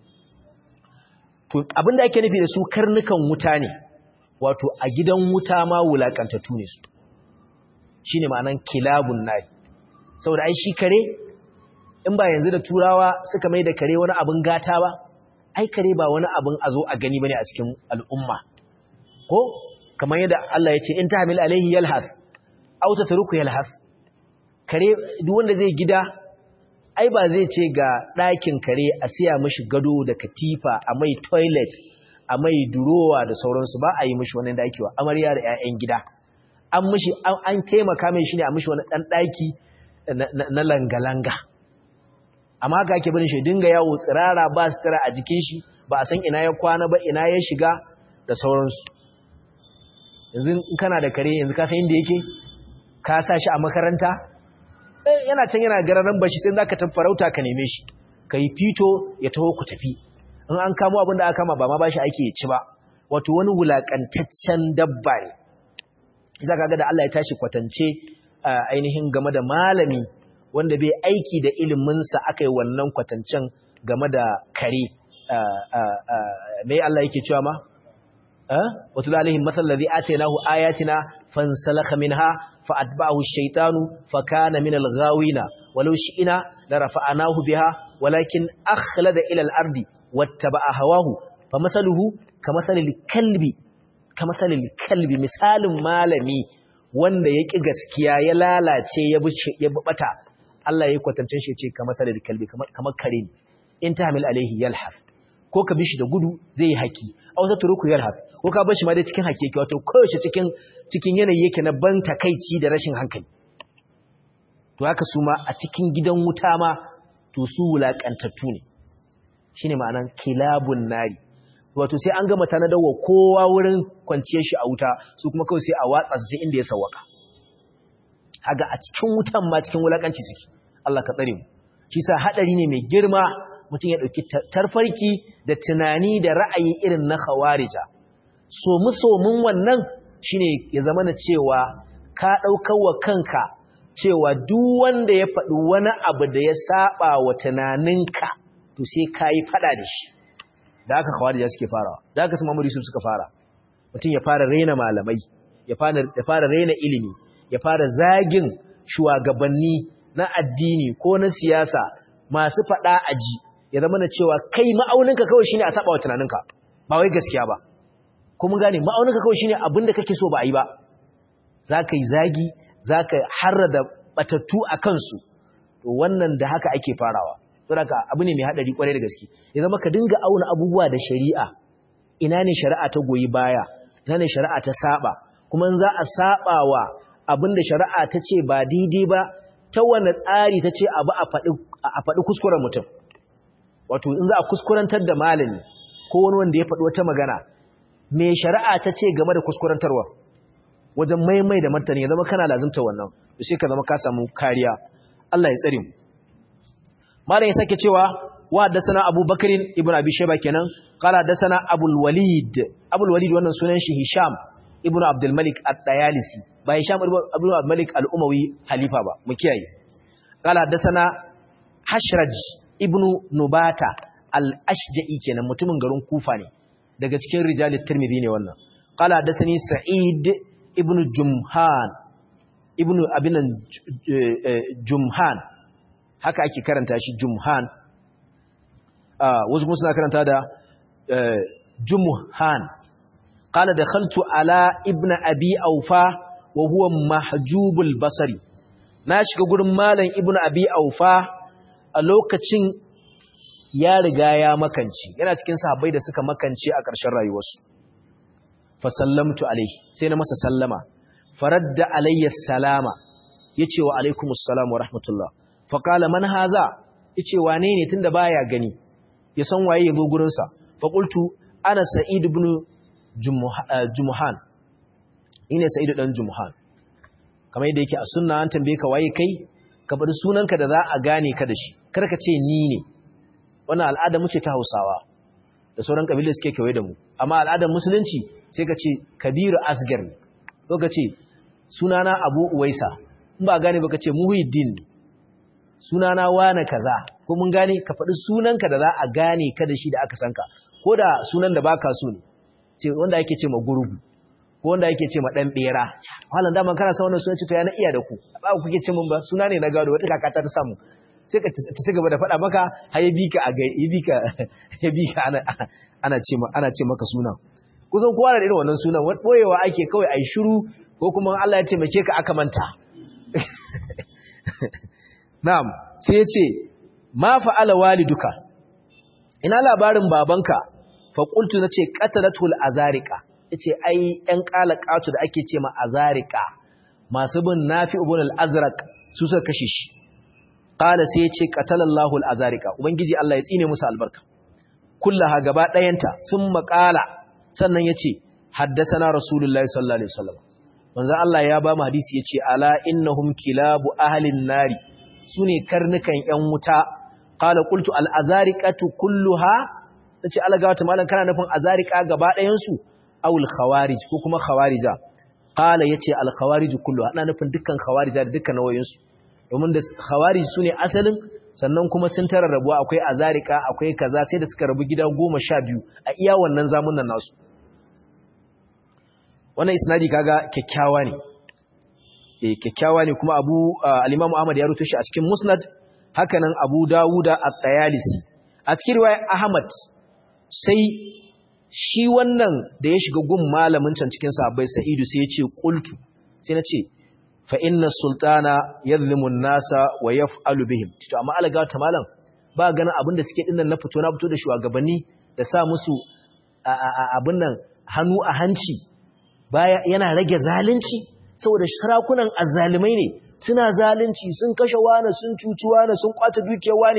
Speaker 1: to abin da ake nufi da su karnukan wuta ne wato a gidan wuta ma wulaƙantattu ne su shine ma'anan kilabun nari saboda ai shi kare in ba yanzu da turawa suka mai da kare wani abin gata ba ai kare ba wani abin a zo a gani bane a cikin al'umma ko kamar yadda Allah ya ce in tahmil alaihi yalhas aw tatruku yalhas kare duk wanda zai gida ai ba zai ce ga ɗakin kare a siya mishi gado da katifa a mai toilet a mai durowa da sauransu ba a yi mishi wani daki wa amarya da 'ya'yan gida an mishi an taimaka mai shi ne a mishi wani ɗan ɗaki na langa-langa amma haka ake barin shi dinga yawo tsirara ba sutura a jikin shi ba a san ina ya kwana ba ina ya shiga da sauransu yanzu in kana da kare yanzu ka san inda yake ka sa shi a makaranta eh yana can yana gararan bashi sai zaka tafi farauta ka neme shi kai fito ya taho ku tafi in an kamo abin da aka kama ba ma bashi ake ya ci ba wato wani wulakantaccen dabba ne za ka ga da Allah ya tashi kwatance ainihin game da malami wanda bai aiki da iliminsa aka yi wannan kwatancen game da kare mai Allah yake cewa ma? wata zalihin matsalari atenahu ayatina fansalaka minha fa'adba'ahu shaitanu fakana min al-ghawina walau shi'ina la rafa'anahu biha walakin akhlada ila al-ardi wattaba'a hawahu fa masaluhu kamasalil kalbi kamasalil kalbi misalin malami wanda ya ƙi gaskiya ya lalace ya bata Allah ya kwatance shi ce kamar salar kalbi kamar kare ne in ta hamil alaihi yalhas ko ka bishi da gudu zai yi haki a wata turuku yalhas ko ka bashi ma dai cikin haki yake wato koyaushe cikin cikin yanayi yake na ban takaici da rashin hankali to haka su ma a cikin gidan wuta ma to su wulakantattu ne shine ma'anan kilabun nari wato sai an gama tanadawa kowa wurin kwanciyar shi a wuta su kuma kawai sai a watsa su sai inda ya sawaka haga a cikin wutan ma cikin wulakanci suke Allah ka tsare mu shi sa hadari ne mai girma mutum ya dauki tarfarki da tunani da ra'ayi irin na khawarija so mu so mun wannan shine ya zama na cewa ka daukar wa kanka cewa duk wanda ya faɗi wani abu da ya saba wa tunaninka to sai kai fada da shi da haka khawarija suke farawa da haka su Muhammad Yusuf suka fara mutum ya fara raina malamai ya fara ya fara raina ilimi ya fara zagin shugabanni na addini ko na siyasa masu fada aji ya zama na cewa kai ma'auninka kawai shine a saba wa tunaninka ba wai gaskiya ba ko mun gane ma'auninka kawai shine abin da kake so ba a yi ba zaka yi zagi zaka harrada batattu a kansu to wannan da haka ake farawa saboda abu ne mai hadari kwarai da gaske ya zama ka dinga auna abubuwa da shari'a ina ne shari'a ta goyi baya ina ne shari'a ta saba kuma in za a saba wa abin da shari'a ta ce ba daidai ba ta wani tsari ta ce abu a faɗi kuskuren mutum wato in za a kuskurantar da malami ko wani wanda ya faɗi wata magana me shari'a ta ce game da kuskurantarwa wajen maimai da martani ya zama kana lazimta wannan to sai ka zama ka samu kariya Allah ya tsare mu malam ya sake cewa wa haddathana Abu Bakr ibn Abi Shayba kenan qala haddathana Abul Walid Abul Walid wannan sunan shi Hisham ibn Abdul Malik At-Tayalisi ba Hisham ibn Abdul Malik Al-Umawi halifa ba mu kiyaye qala haddathana Hashraj ibn Nubata Al-Ashja'i kenan mutumin garin Kufa ne daga cikin rijalit Tirmidhi ne wannan qala haddathani Sa'id ibn Jumhan ibn abinan Jumhan haka ake karanta shi Jumhan wasu kuma suna karanta da Jumhan qala dakhaltu ala ibn abi aufa wa huwa mahjubul basari na shiga gurin malam ibn abi aufa a lokacin ya riga ya makanci yana cikin sahabbai da suka makance a ƙarshen rayuwarsu fa sallamtu alaihi sai na masa sallama faradda alayya salama yace wa alaikumus salam wa rahmatullah fa qala man hadha yace wane ne tunda baya gani ya san waye yazo gurin sa fa qultu ana sa'id ibn jumuhan ina sa'id dan jumuhan kamar yadda yake a sunna an tambaye ka waye kai ka bar sunanka da za a gane ka da shi kar ka ce ni ne wannan al'ada muke ta Hausawa da sauran kabilu suke kewaye da mu amma al'adar musulunci sai ka ce kabiru asgar ne ko ka ce sunana abu uwaisa in ba gane ba ka ce muhiddin sunana wane kaza ko mun gane ka faɗi sunanka da za a gane ka da shi da aka sanka ko da sunan da baka so ne ce wanda ake ce ma gurgu ko wanda ake ce ma dan bera halin da man kana san wannan sunan ce to ya na iya da ku ba ku kuke ce mun ba suna ne na gado wata kakata ta samu sai ka ta ci gaba da faɗa maka har ya bika a ya bika ya bika ana ana ce ana ce maka sunan kusan kowa da irin wannan sunan boyewa ake kawai ai shiru ko kuma Allah ya taimake ka aka manta na'am sai ya ce ma fa'ala waliduka ina labarin babanka fa qultu nace qatalatul azariqa yace ai ɗan qalaqatu da ake ce ma azariqa masu bin nafi ibn al-azraq su suka kashe shi qala sai yace qatalallahu al-azariqa ubangiji Allah ya tsine musu albarka kullaha gaba ɗayanta sun maƙala sannan yace haddasana rasulullahi sallallahu alaihi wasallam manzo Allah ya ba mu hadisi yace ala innahum kilabu ahlin nari sune karnukan yan wuta qala qultu al azariqatu kulluha nace Allah gawata malan kana nufin azariqa gaba ɗayan su aw al khawarij ko kuma khawarija qala yace al khawarij kulluha ana nufin dukkan khawarija da dukkan nawayin su domin da khawarij sune asalin sannan kuma sun tararrabuwa akwai azariqa akwai kaza sai da suka rabu gida 12 a iya wannan zamunan nasu wannan isnadi kaga kyakkyawa ne eh kyakkyawa ne kuma Abu al-Imam Ahmad ya rubuta shi a cikin Musnad hakanan Abu Dawuda at-Tayalisi a cikin riwayar Ahmad sai shi wannan da ya shiga gun malamin can cikin sahabbai Sa'idu sai ya ce qultu sai na ce fa inna sultana yadhlimu an-nasa wa yaf'alu bihim to amma alaga ta malam ba ganin abin da suke dinnan na fito na fito da shugabanni da sa musu abin nan hannu a hanci baya yana rage zalunci saboda sarakunan azzalimai ne suna zalunci sun kashe wani sun cuci wani sun kwata dukiyar wani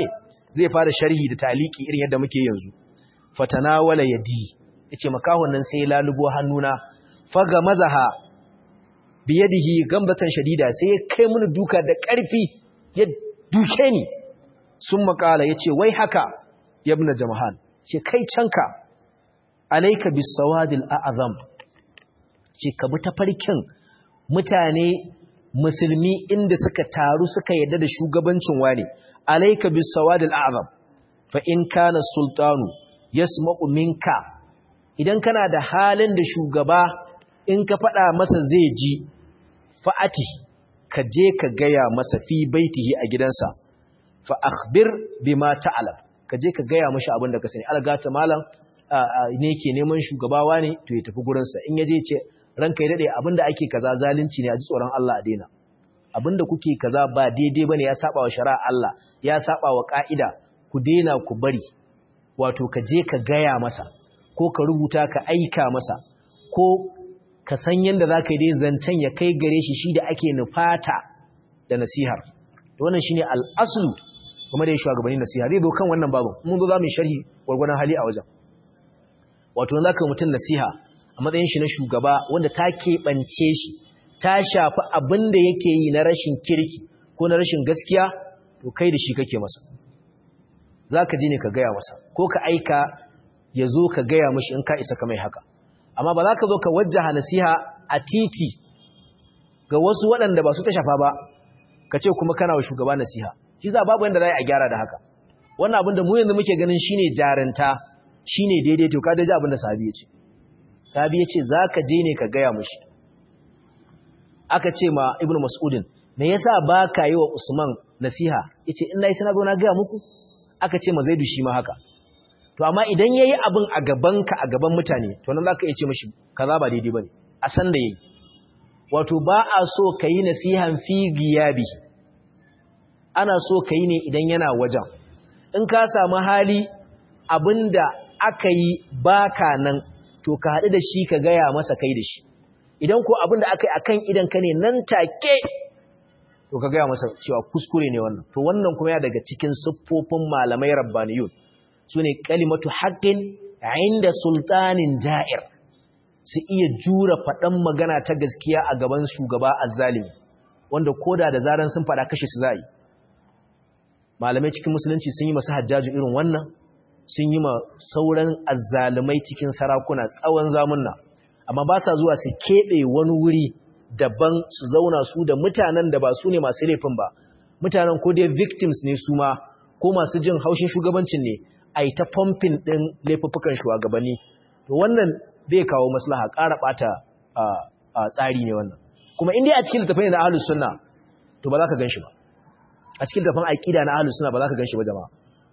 Speaker 1: zai fara sharhi da taliki irin yadda muke yanzu fatanawala yadi yace makahon nan sai lalubo hannuna faga mazaha biyadihi gambatan shadida sai ya kai mini duka da ƙarfi ya duke ni sun makala yace wai haka yabna jamahan ce kai canka alayka bisawadil a'zam ce ka bi tafarkin mutane musulmi inda suka taru suka yadda da shugabancin wani alayka bisawadil a'zam fa in kana sultanu yasma'u minka idan kana da halin da shugaba in ka faɗa masa zai ji fa'ati ka je ka gaya masa fi baitihi a gidansa fa akhbir bima ta'lam ka je ka gaya mashi abin da ka sani algata malam ne ke neman shugabawa ne to ya tafi gurinsa in ya je ce ranka ya dade abin da ake kaza zalunci ne a ji tsoron Allah a daina abin da kuke kaza ba daidai bane ya saba wa shari'a Allah ya saba wa ka'ida ku daina ku bari wato ka je ka gaya masa ko ka rubuta ka aika masa ko ka san yadda za ka yi dai zancen ya kai gare shi shi da ake nufata da nasihar da wannan shi ne al'asulu kuma da ya shugabanni nasiha zai zo kan wannan babu mun zo za mu yi sharhi gwargwadon hali a wajen wato za ka mutum nasiha a matsayin shi na shugaba wanda ta keɓance shi ta shafi abin da yake yi na rashin kirki ko na rashin gaskiya to kai da shi kake masa za ka ji ne ka gaya masa ko ka aika ya zo ka gaya mashi in ka isa ka mai haka amma ba za ka zo ka wajjaha nasiha a titi ga wasu waɗanda ba su ta shafa ba ka ce kuma kana wa shugaba nasiha shi za babu yadda za a gyara da haka wannan abin da mu yanzu muke ganin shine jarinta shine daidai to ka daji abin da sahabi ya ce sahabi ya ce za ka je ne ka gaya mashi aka ce ma ibn mas'udin me yasa ba ka yi wa usman nasiha ya ce in na yi sana zo na gaya muku aka ce ma zaidu shi ma haka to amma idan yayi abin a gaban ka a gaban mutane to nan zaka iya ce mishi kaza ba daidai bane a san da yayi wato ba a so kai nasihan fi giyabi ana so kai ne idan yana wajen in ka samu hali abinda aka yi baka nan to ka haɗu da shi ka gaya masa kai da shi idan ko abinda aka yi akan idan ka ne nan take to ka gaya masa cewa kuskure ne wannan to wannan kuma ya daga cikin siffofin malamai rabbaniyun su ne kalimatu haƙƙin inda sultanin ja'ir su iya jura faɗan magana ta gaskiya a gaban shugaba azzalimi wanda koda da zaran sun faɗa kashe su za yi malamai cikin musulunci sun yi masu hajjaju irin wannan sun yi ma sauran azzalimai cikin sarakuna tsawon zamunna amma ba sa zuwa su keɓe wani wuri daban su zauna su da mutanen da ba su ne masu laifin ba mutanen ko dai victims ne su ma ko masu jin haushin shugabancin ne a yi ta fomfin ɗin laifuffukan shugabanni to wannan bai kawo maslaha ƙara ɓata a tsari ne wannan kuma inda a cikin littafin na ahlus sunna to ba za ka gan shi ba a cikin littafin aƙida na ahlus sunna ba za ka gan shi ba jama'a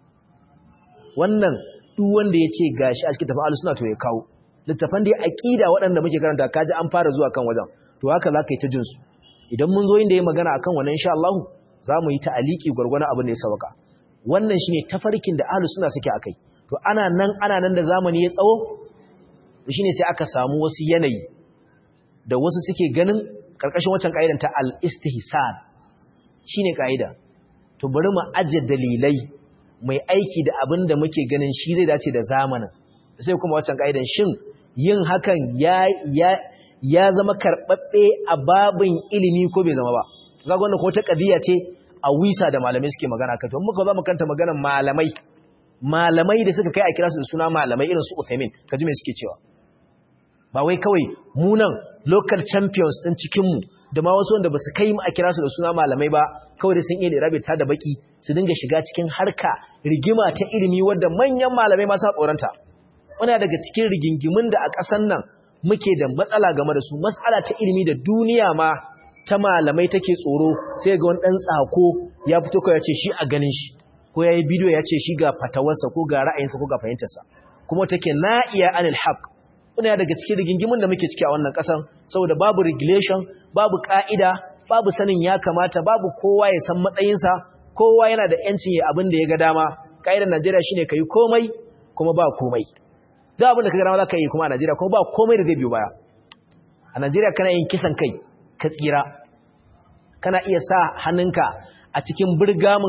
Speaker 1: wannan duk wanda ya ce gashi a cikin littafin ahlus sunna to ya kawo littafan da aƙida waɗanda muke karanta kaji an fara zuwa kan wajen to haka za ka yi ta jinsu idan mun zo inda ya magana akan wannan insha Allah za mu yi ta'aliki gwargwana abin da ya sauka wannan shine tafarkin da ahlus sunna suke akai to ana nan ana nan da zamani ya tsawo shine sai aka samu wasu yanayi da wasu suke ganin karkashin wancan kaidan ta al-istihsan shine kaida to bari mu aje dalilai mai aiki da abin da muke ganin shi zai dace da zamanin sai kuma wancan kaidan shin yin hakan ya ya ya zama karbabbe a babin ilimi ko bai zama ba kaga wannan ko ta kadiya ce a wisa da malamai suke magana kai to muka zo mu kanta maganar malamai malamai da suka kai a kira su da suna malamai irin su Uthaymin kaji me suke cewa ba wai kawai munan local champions din cikin mu da ma wasu wanda basu kai mu a kira su da suna malamai ba kawai da sun iya rabe ta da baki su dinga shiga cikin harka rigima ta ilimi wanda manyan malamai ma sa tsoranta muna daga cikin rigingimin da a ƙasan nan muke da matsala game da su matsala ta ilimi da duniya ma ta malamai take tsoro sai ga wani ɗan tsako ya fito kawai ya ce shi a ganin shi ko ya yi bidiyo ya ce shi ga fatawarsa ko ga ra'ayinsa ko ga fahimtarsa kuma take na'iya anil haq kuna daga cikin rigingimin da muke ciki a wannan ƙasan saboda babu regulation babu ƙa'ida babu sanin ya kamata babu kowa ya san matsayinsa kowa yana da yancin ya abin da ya ga dama ƙa'idar Najeriya shine kai komai kuma ba komai duk abin da ka ga dama za ka yi kuma a Najeriya kuma ba komai da zai biyo baya a Najeriya kana yin kisan kai ka tsira kana iya sa hannunka a cikin birgamin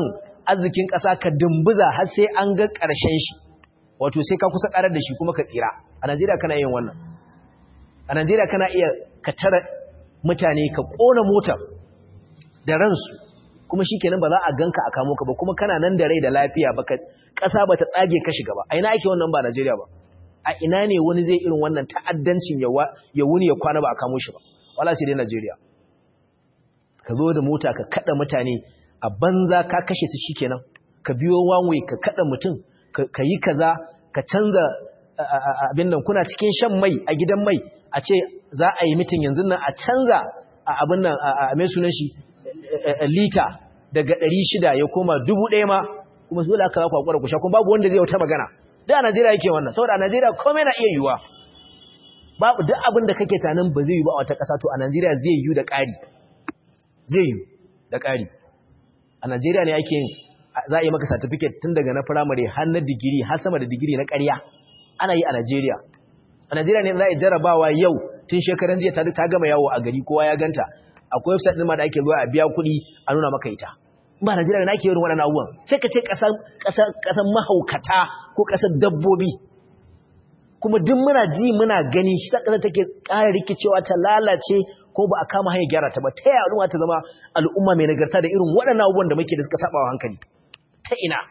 Speaker 1: arzikin ƙasa ka dumbuza har sai an ga ƙarshen shi wato sai ka kusa ƙarar da shi kuma ka tsira a Najeriya kana yin wannan a Najeriya kana iya ka tara mutane ka ƙona mota da ransu kuma shikenan ba za a ganka a kamo ka ba kuma kana nan da rai da lafiya baka ƙasa bata tsage ka shiga ba a ina ake wannan ba Najeriya ba a ina ne wani zai irin wannan ta'addancin ya wuni ya kwana ba a kamo shi ba wala sai dai Najeriya ka zo da mota ka kada mutane a banza ka kashe su shikenan ka biyo wanwe ka kada mutum ka yi kaza ka canza abin nan kuna cikin shan mai a gidan mai a ce za a yi mitin yanzu nan a canza abin nan a mai sunan shi lita daga 600 ya koma 1000 ma kuma dole aka za ku hakura ku sha kuma babu wanda zai wata magana da a Najeriya yake wannan saboda a Najeriya komai na iya yiwuwa babu duk abin da kake tanan ba zai yi ba a wata ƙasa to a Najeriya zai yi da ƙari zai yi da ƙari a Najeriya ne ake yin za a yi maka certificate tun daga na firamare har na digiri har sama da digiri na ƙarya ana yi a Najeriya a Najeriya ne za a yi jarabawa yau tun shekaran jiya ta gama yawo a gari kowa ya ganta akwai website ɗin ma da ake zuwa a biya kuɗi a nuna maka ita ba Najeriya na ake yin waɗannan abubuwan sai ka ce ƙasan mahaukata ko ƙasar dabbobi kuma duk muna ji muna gani shi ta ƙasar take ƙara rikicewa ta lalace ko ba a kama hanyar gyara ta ba ta yaya al'umma ta zama al'umma mai nagarta da irin waɗannan abubuwan da muke da suka saba wa hankali ta ina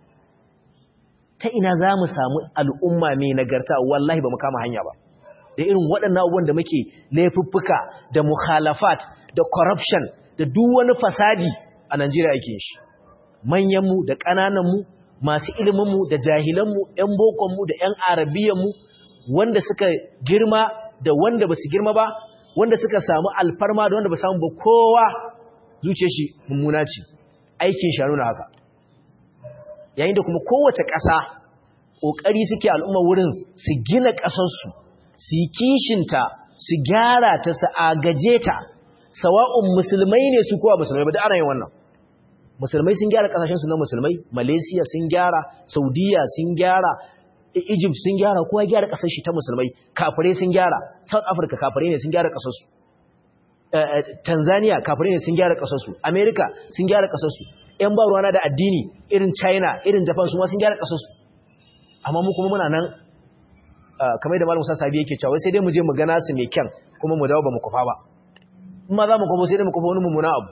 Speaker 1: ta ina za mu samu al'umma mai nagarta wallahi ba mu kama hanya ba da irin waɗannan abubuwan da muke laifuffuka da mukhalafat da corruption da duk wani fasadi a Najeriya yake shi manyanmu da ƙanananmu masu iliminmu da jahilanmu ‘yan bokonmu da ‘yan arabiyanmu wanda suka girma da wanda ba su girma ba wanda suka samu alfarma da wanda ba samu ba kowa zuce shi mummuna ce aikin shi nuna haka yayin da kuma kowace ƙasa ƙoƙari suke al'umma wurin su gina ƙasarsu su yi kishinta su gyara ta su agaje ta sawa'un musulmai ne su kowa musulmai ba da ana yin wannan musulmai sun gyara kasashensu na musulmai malaysia sun gyara saudiya sun gyara egypt sun gyara kowa gyara kasar shi ta musulmai kafirai sun gyara south africa kafirai ne sun gyara kasarsu tanzania kafirai ne sun gyara kasarsu america sun gyara kasarsu yan ba ruwana da addini irin china irin japan su ma sun gyara kasarsu amma mu kuma muna nan kamar da malam musa sabi yake cewa sai dai mu je mu gana su mai kyan kuma mu dawo ba mu kufa ba in ma za mu kufa sai dai mu kufa wani mummuna abu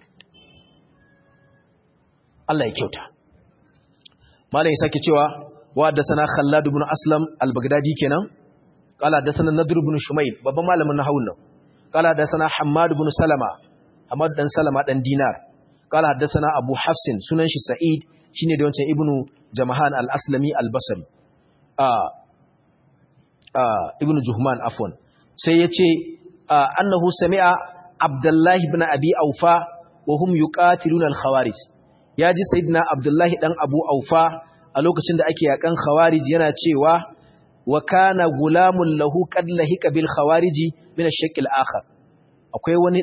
Speaker 1: Allah ya kyauta malam ya sake cewa wa haddathana Khallad ibn Aslam al-Baghdadi kenan qala haddathana Nadr ibn Shumayl babban malamin nahwu nan qala haddathana Hammad ibn Salama Hammad dan Salama dan Dinar qala haddathana Abu Hafsin sunan shi Sa'id shine da wancan ibnu Jamahan al-Aslami al-Basri ah ah ibnu Juhman afwan sai yace annahu sami'a Abdullah ibn Abi Aufa wa hum yuqatiluna al-khawarij ya ji sayidina abdullahi dan abu aufa a lokacin da ake yakan khawarij yana cewa wa kana gulamun lahu qad lahika bil khawariji min ash-shakl akhar akwai wani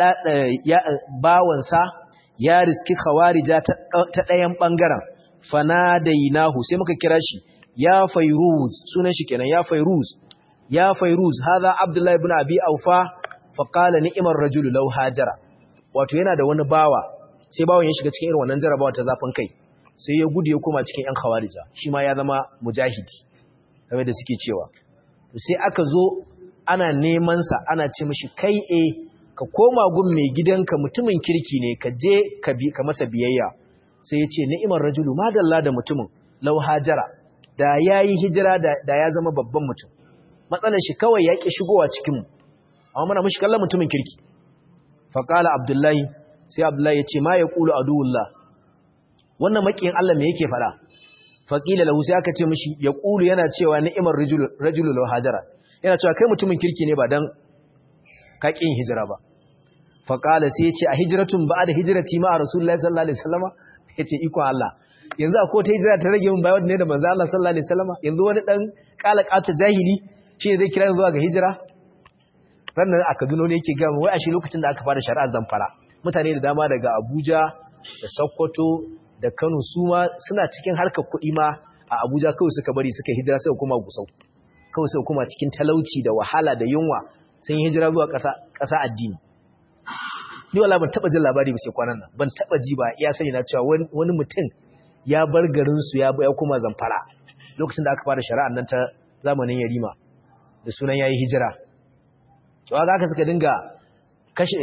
Speaker 1: bawansa ya riski khawarija ta ɗayan ɓangaren fanadainahu sai muka kira shi ya fairuz sunan shi kenan ya fairuz ya fairuz hadha abdullahi ibn abi aufa fa qala ni'mar rajulu law hajara wato yana da wani bawa sai bawon ya shiga cikin irin wannan jarabawa ta zafin kai sai ya gudu ya koma cikin yan khawarija shi ma ya zama mujahidi kamar da suke cewa sai aka zo ana neman sa ana ce mishi kai eh ka koma gun mai gidanka mutumin kirki ne ka je ka bi ka masa biyayya sai ya ce ni'imar rajulu madalla da mutumin law hajara da yayi hijira da, da ya zama babban mutum matsalar shi kawai ya ki shigowa cikin mu amma muna mishi kallon mutumin kirki fa qala abdullahi sai abdullahi ya ce ma yaqulu aduwullah wannan makiyin Allah me yake fada fa qila lahu sai aka ce mishi yaqulu yana cewa ni'imar rajulu rajulu law hajara yana cewa kai mutumin kirki ne ba dan ka ƙin hijira ba faƙala sai ya ce a hijiratun ba da hijirati ma a rasulullahi sallallahu alaihi wasallama ya ce ikon Allah yanzu a ta hijira ta rage min bayan ne da manzo Allah sallallahu alaihi wasallama yanzu wani dan kalakata jahili shi ne zai kira zuwa ga hijira rannan a Kaduna ne yake gama wai a shi lokacin da aka fara shari'ar zamfara mutane da dama daga Abuja da Sokoto da Kano su ma suna cikin harkar kuɗi ma a Abuja kawai suka bari suka hijira suka kuma Gusau kawai suka kuma cikin talauci da wahala da yunwa sun yi hijira zuwa ƙasa addini ni wala ban taba jin labari ba sai kwanan nan ban taba ji ba ya sani na cewa wani mutum ya bar garin su ya ya kuma zamfara lokacin da aka fara shari'ar nan ta zamanin yarima da sunan yayi hijira to haka aka suka dinga kashe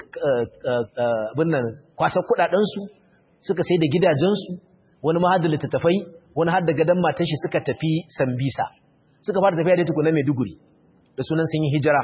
Speaker 1: abin nan kwasa kudaden su suka sai da gidajen su wani ma hadda littattafai wani hadda gadan matan shi suka tafi Sambisa suka fara tafiya da tukuna Maiduguri da sunan sun yi hijira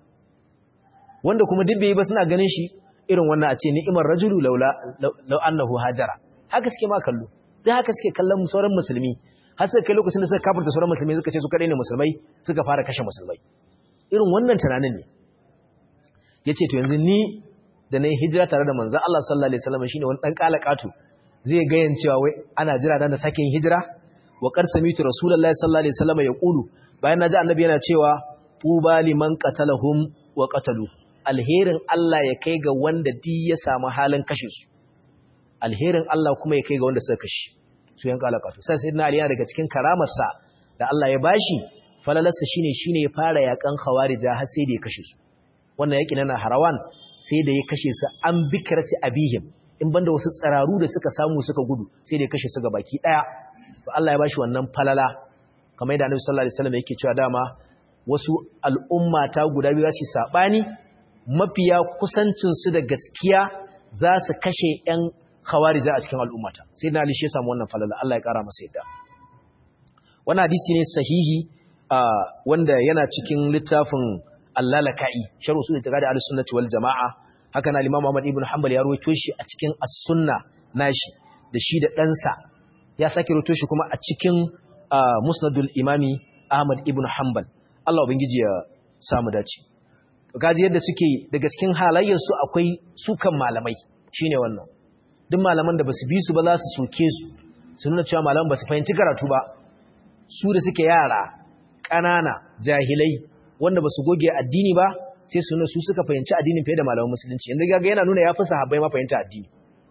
Speaker 1: wanda kuma duk bai ba suna ganin shi irin wannan a ce ni'imar rajulu laula law annahu hajara haka suke ma kallo dan haka suke kallon sauran musulmi har sai kai lokacin da suka kafirta sauran musulmai suka ce su kadai ne musulmai suka fara kashe musulmai irin wannan tunanin ne yace to yanzu ni da nayi hijira tare da manzon Allah sallallahu alaihi wasallam shine wani dan kalakatu zai ga cewa wai ana jira dan da sake yin hijira wa qad samitu rasulullahi sallallahu alaihi wasallam yaqulu bayan naji annabi yana cewa tuba liman qatalahum wa qatalu alherin Allah ya kai ga wanda di ya samu halin kashe su alherin Allah kuma ya kai ga wanda suka kashe su yan kalakatu sai sayyidina ali yana daga cikin karamarsa da Allah ya bashi falalarsa shine shine ya fara yakan khawarija har sai da ya kashe su wannan yaki na harawan sai da ya kashe su an bikrati abihim in banda wasu tsararu da suka samu suka gudu sai da ya kashe su ga baki daya to Allah ya bashi wannan falala kamar yadda Annabi sallallahu alaihi wasallam yake cewa dama wasu al'umma ta guda biyu za su sabani mafiya kusancin su da gaskiya za su kashe ƴan khawarija a cikin al'ummata sai na Ali shi ya samu wannan falala Allah ya kara masa yadda wannan hadisi ne sahihi wanda yana cikin littafin Al-Lalaka'i sharh usul itiqadi al-sunnah wal jamaa haka na Imam Ahmad ibn Hanbal ya rawaito shi a cikin as-sunna nashi da shi da ɗansa ya sake rawaito shi kuma a cikin musnadul imami Ahmad ibn Hanbal Allah ubangiji ya samu dace kaji yadda suke daga cikin halayyar su akwai sukan malamai shine wannan duk malaman da basu bi su ba za su soke su su nuna cewa malaman basu fahimci karatu ba su da suke yara ƙanana jahilai wanda basu goge addini ba sai su nuna su suka fahimci addinin fiye da malaman musulunci yanzu gaga yana nuna ya fi sahabbai ma fahimta addini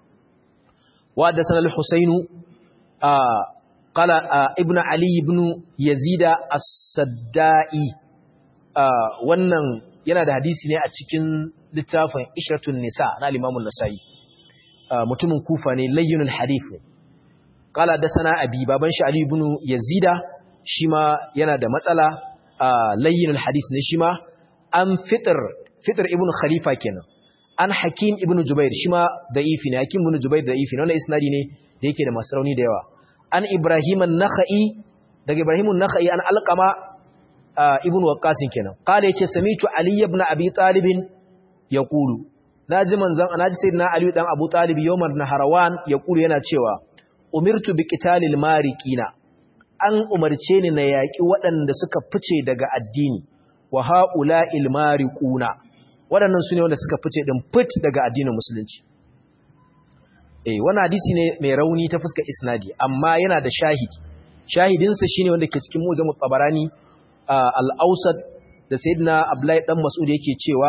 Speaker 1: wa da sanar husainu qala ibnu ali ibn yazida as-saddai wannan yana da hadisi ne a cikin littafin ishratun nisa na al-imam an-nasai mutumin kufa ne layyinul hadith qala da sana abi baban shi ali ibn yazida shi ma yana da matsala layyinul hadith ne shi ma an fitar fitar ibn khalifa kenan an hakim ibn jubair shi ma da'ifi ne hakim ibn jubair da'ifi ne wannan isnadi ne da yake da masu rauni da yawa an ibrahim an-nakhai daga ibrahim an-nakhai an alqama ibn waqqas kenan qala yace samitu ali ibn abi talib yaqulu naji manzon naji sayyidina ali dan abu talib yawmar naharawan yaqulu yana cewa umirtu bi qitalil mariqina an umarce ni na yaki waɗanda suka fice daga addini wa ha'ula ilmariquna waɗannan su ne wanda suka fice din fit daga addinin musulunci eh wannan hadisi ne mai rauni ta fuskar isnadi amma yana da shahidi shahidinsa shine wanda ke cikin mujammu tabarani al-awsat da sayyidina abdullahi dan mas'ud yake cewa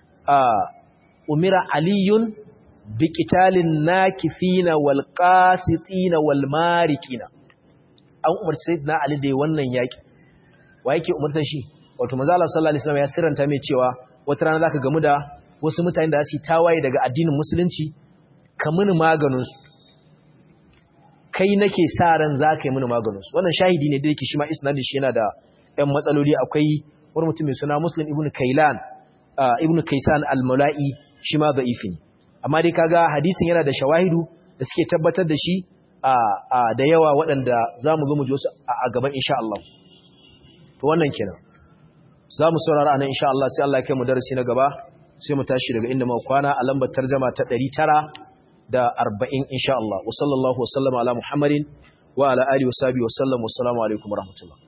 Speaker 1: umira aliyun bi qitalin nakifina wal qasitina wal mariqina an umarci sayyidina ali da wannan yaki wa yake umartar shi wato manzo Allah sallallahu alaihi wasallam ya sirranta mai cewa wata rana zaka gamu da wasu mutane da su tawaye daga addinin musulunci ka mini maganin su kai nake sa ran zaka yi mini maganin su wannan shahidi ne da yake shi ma isnadin shi yana da ɗan matsaloli akwai wani mutum mai suna Muslim ibn Kailan ibn Kaisan al-Mula'i shi ma da'ifi ne amma dai kaga hadisin yana da shawahidu da suke tabbatar da shi da yawa waɗanda zamu zo mu ji wasu a gaban insha Allah to wannan kenan za mu saurara a nan insha Allah sai Allah ya kai mu darasi na gaba sai mu tashi daga inda mu kwana a lambar tarjama ta 940 insha Allah wa sallallahu wa sallama ala Muhammadin wa ala alihi wa sahbihi wa sallam wa assalamu alaikum wa rahmatullah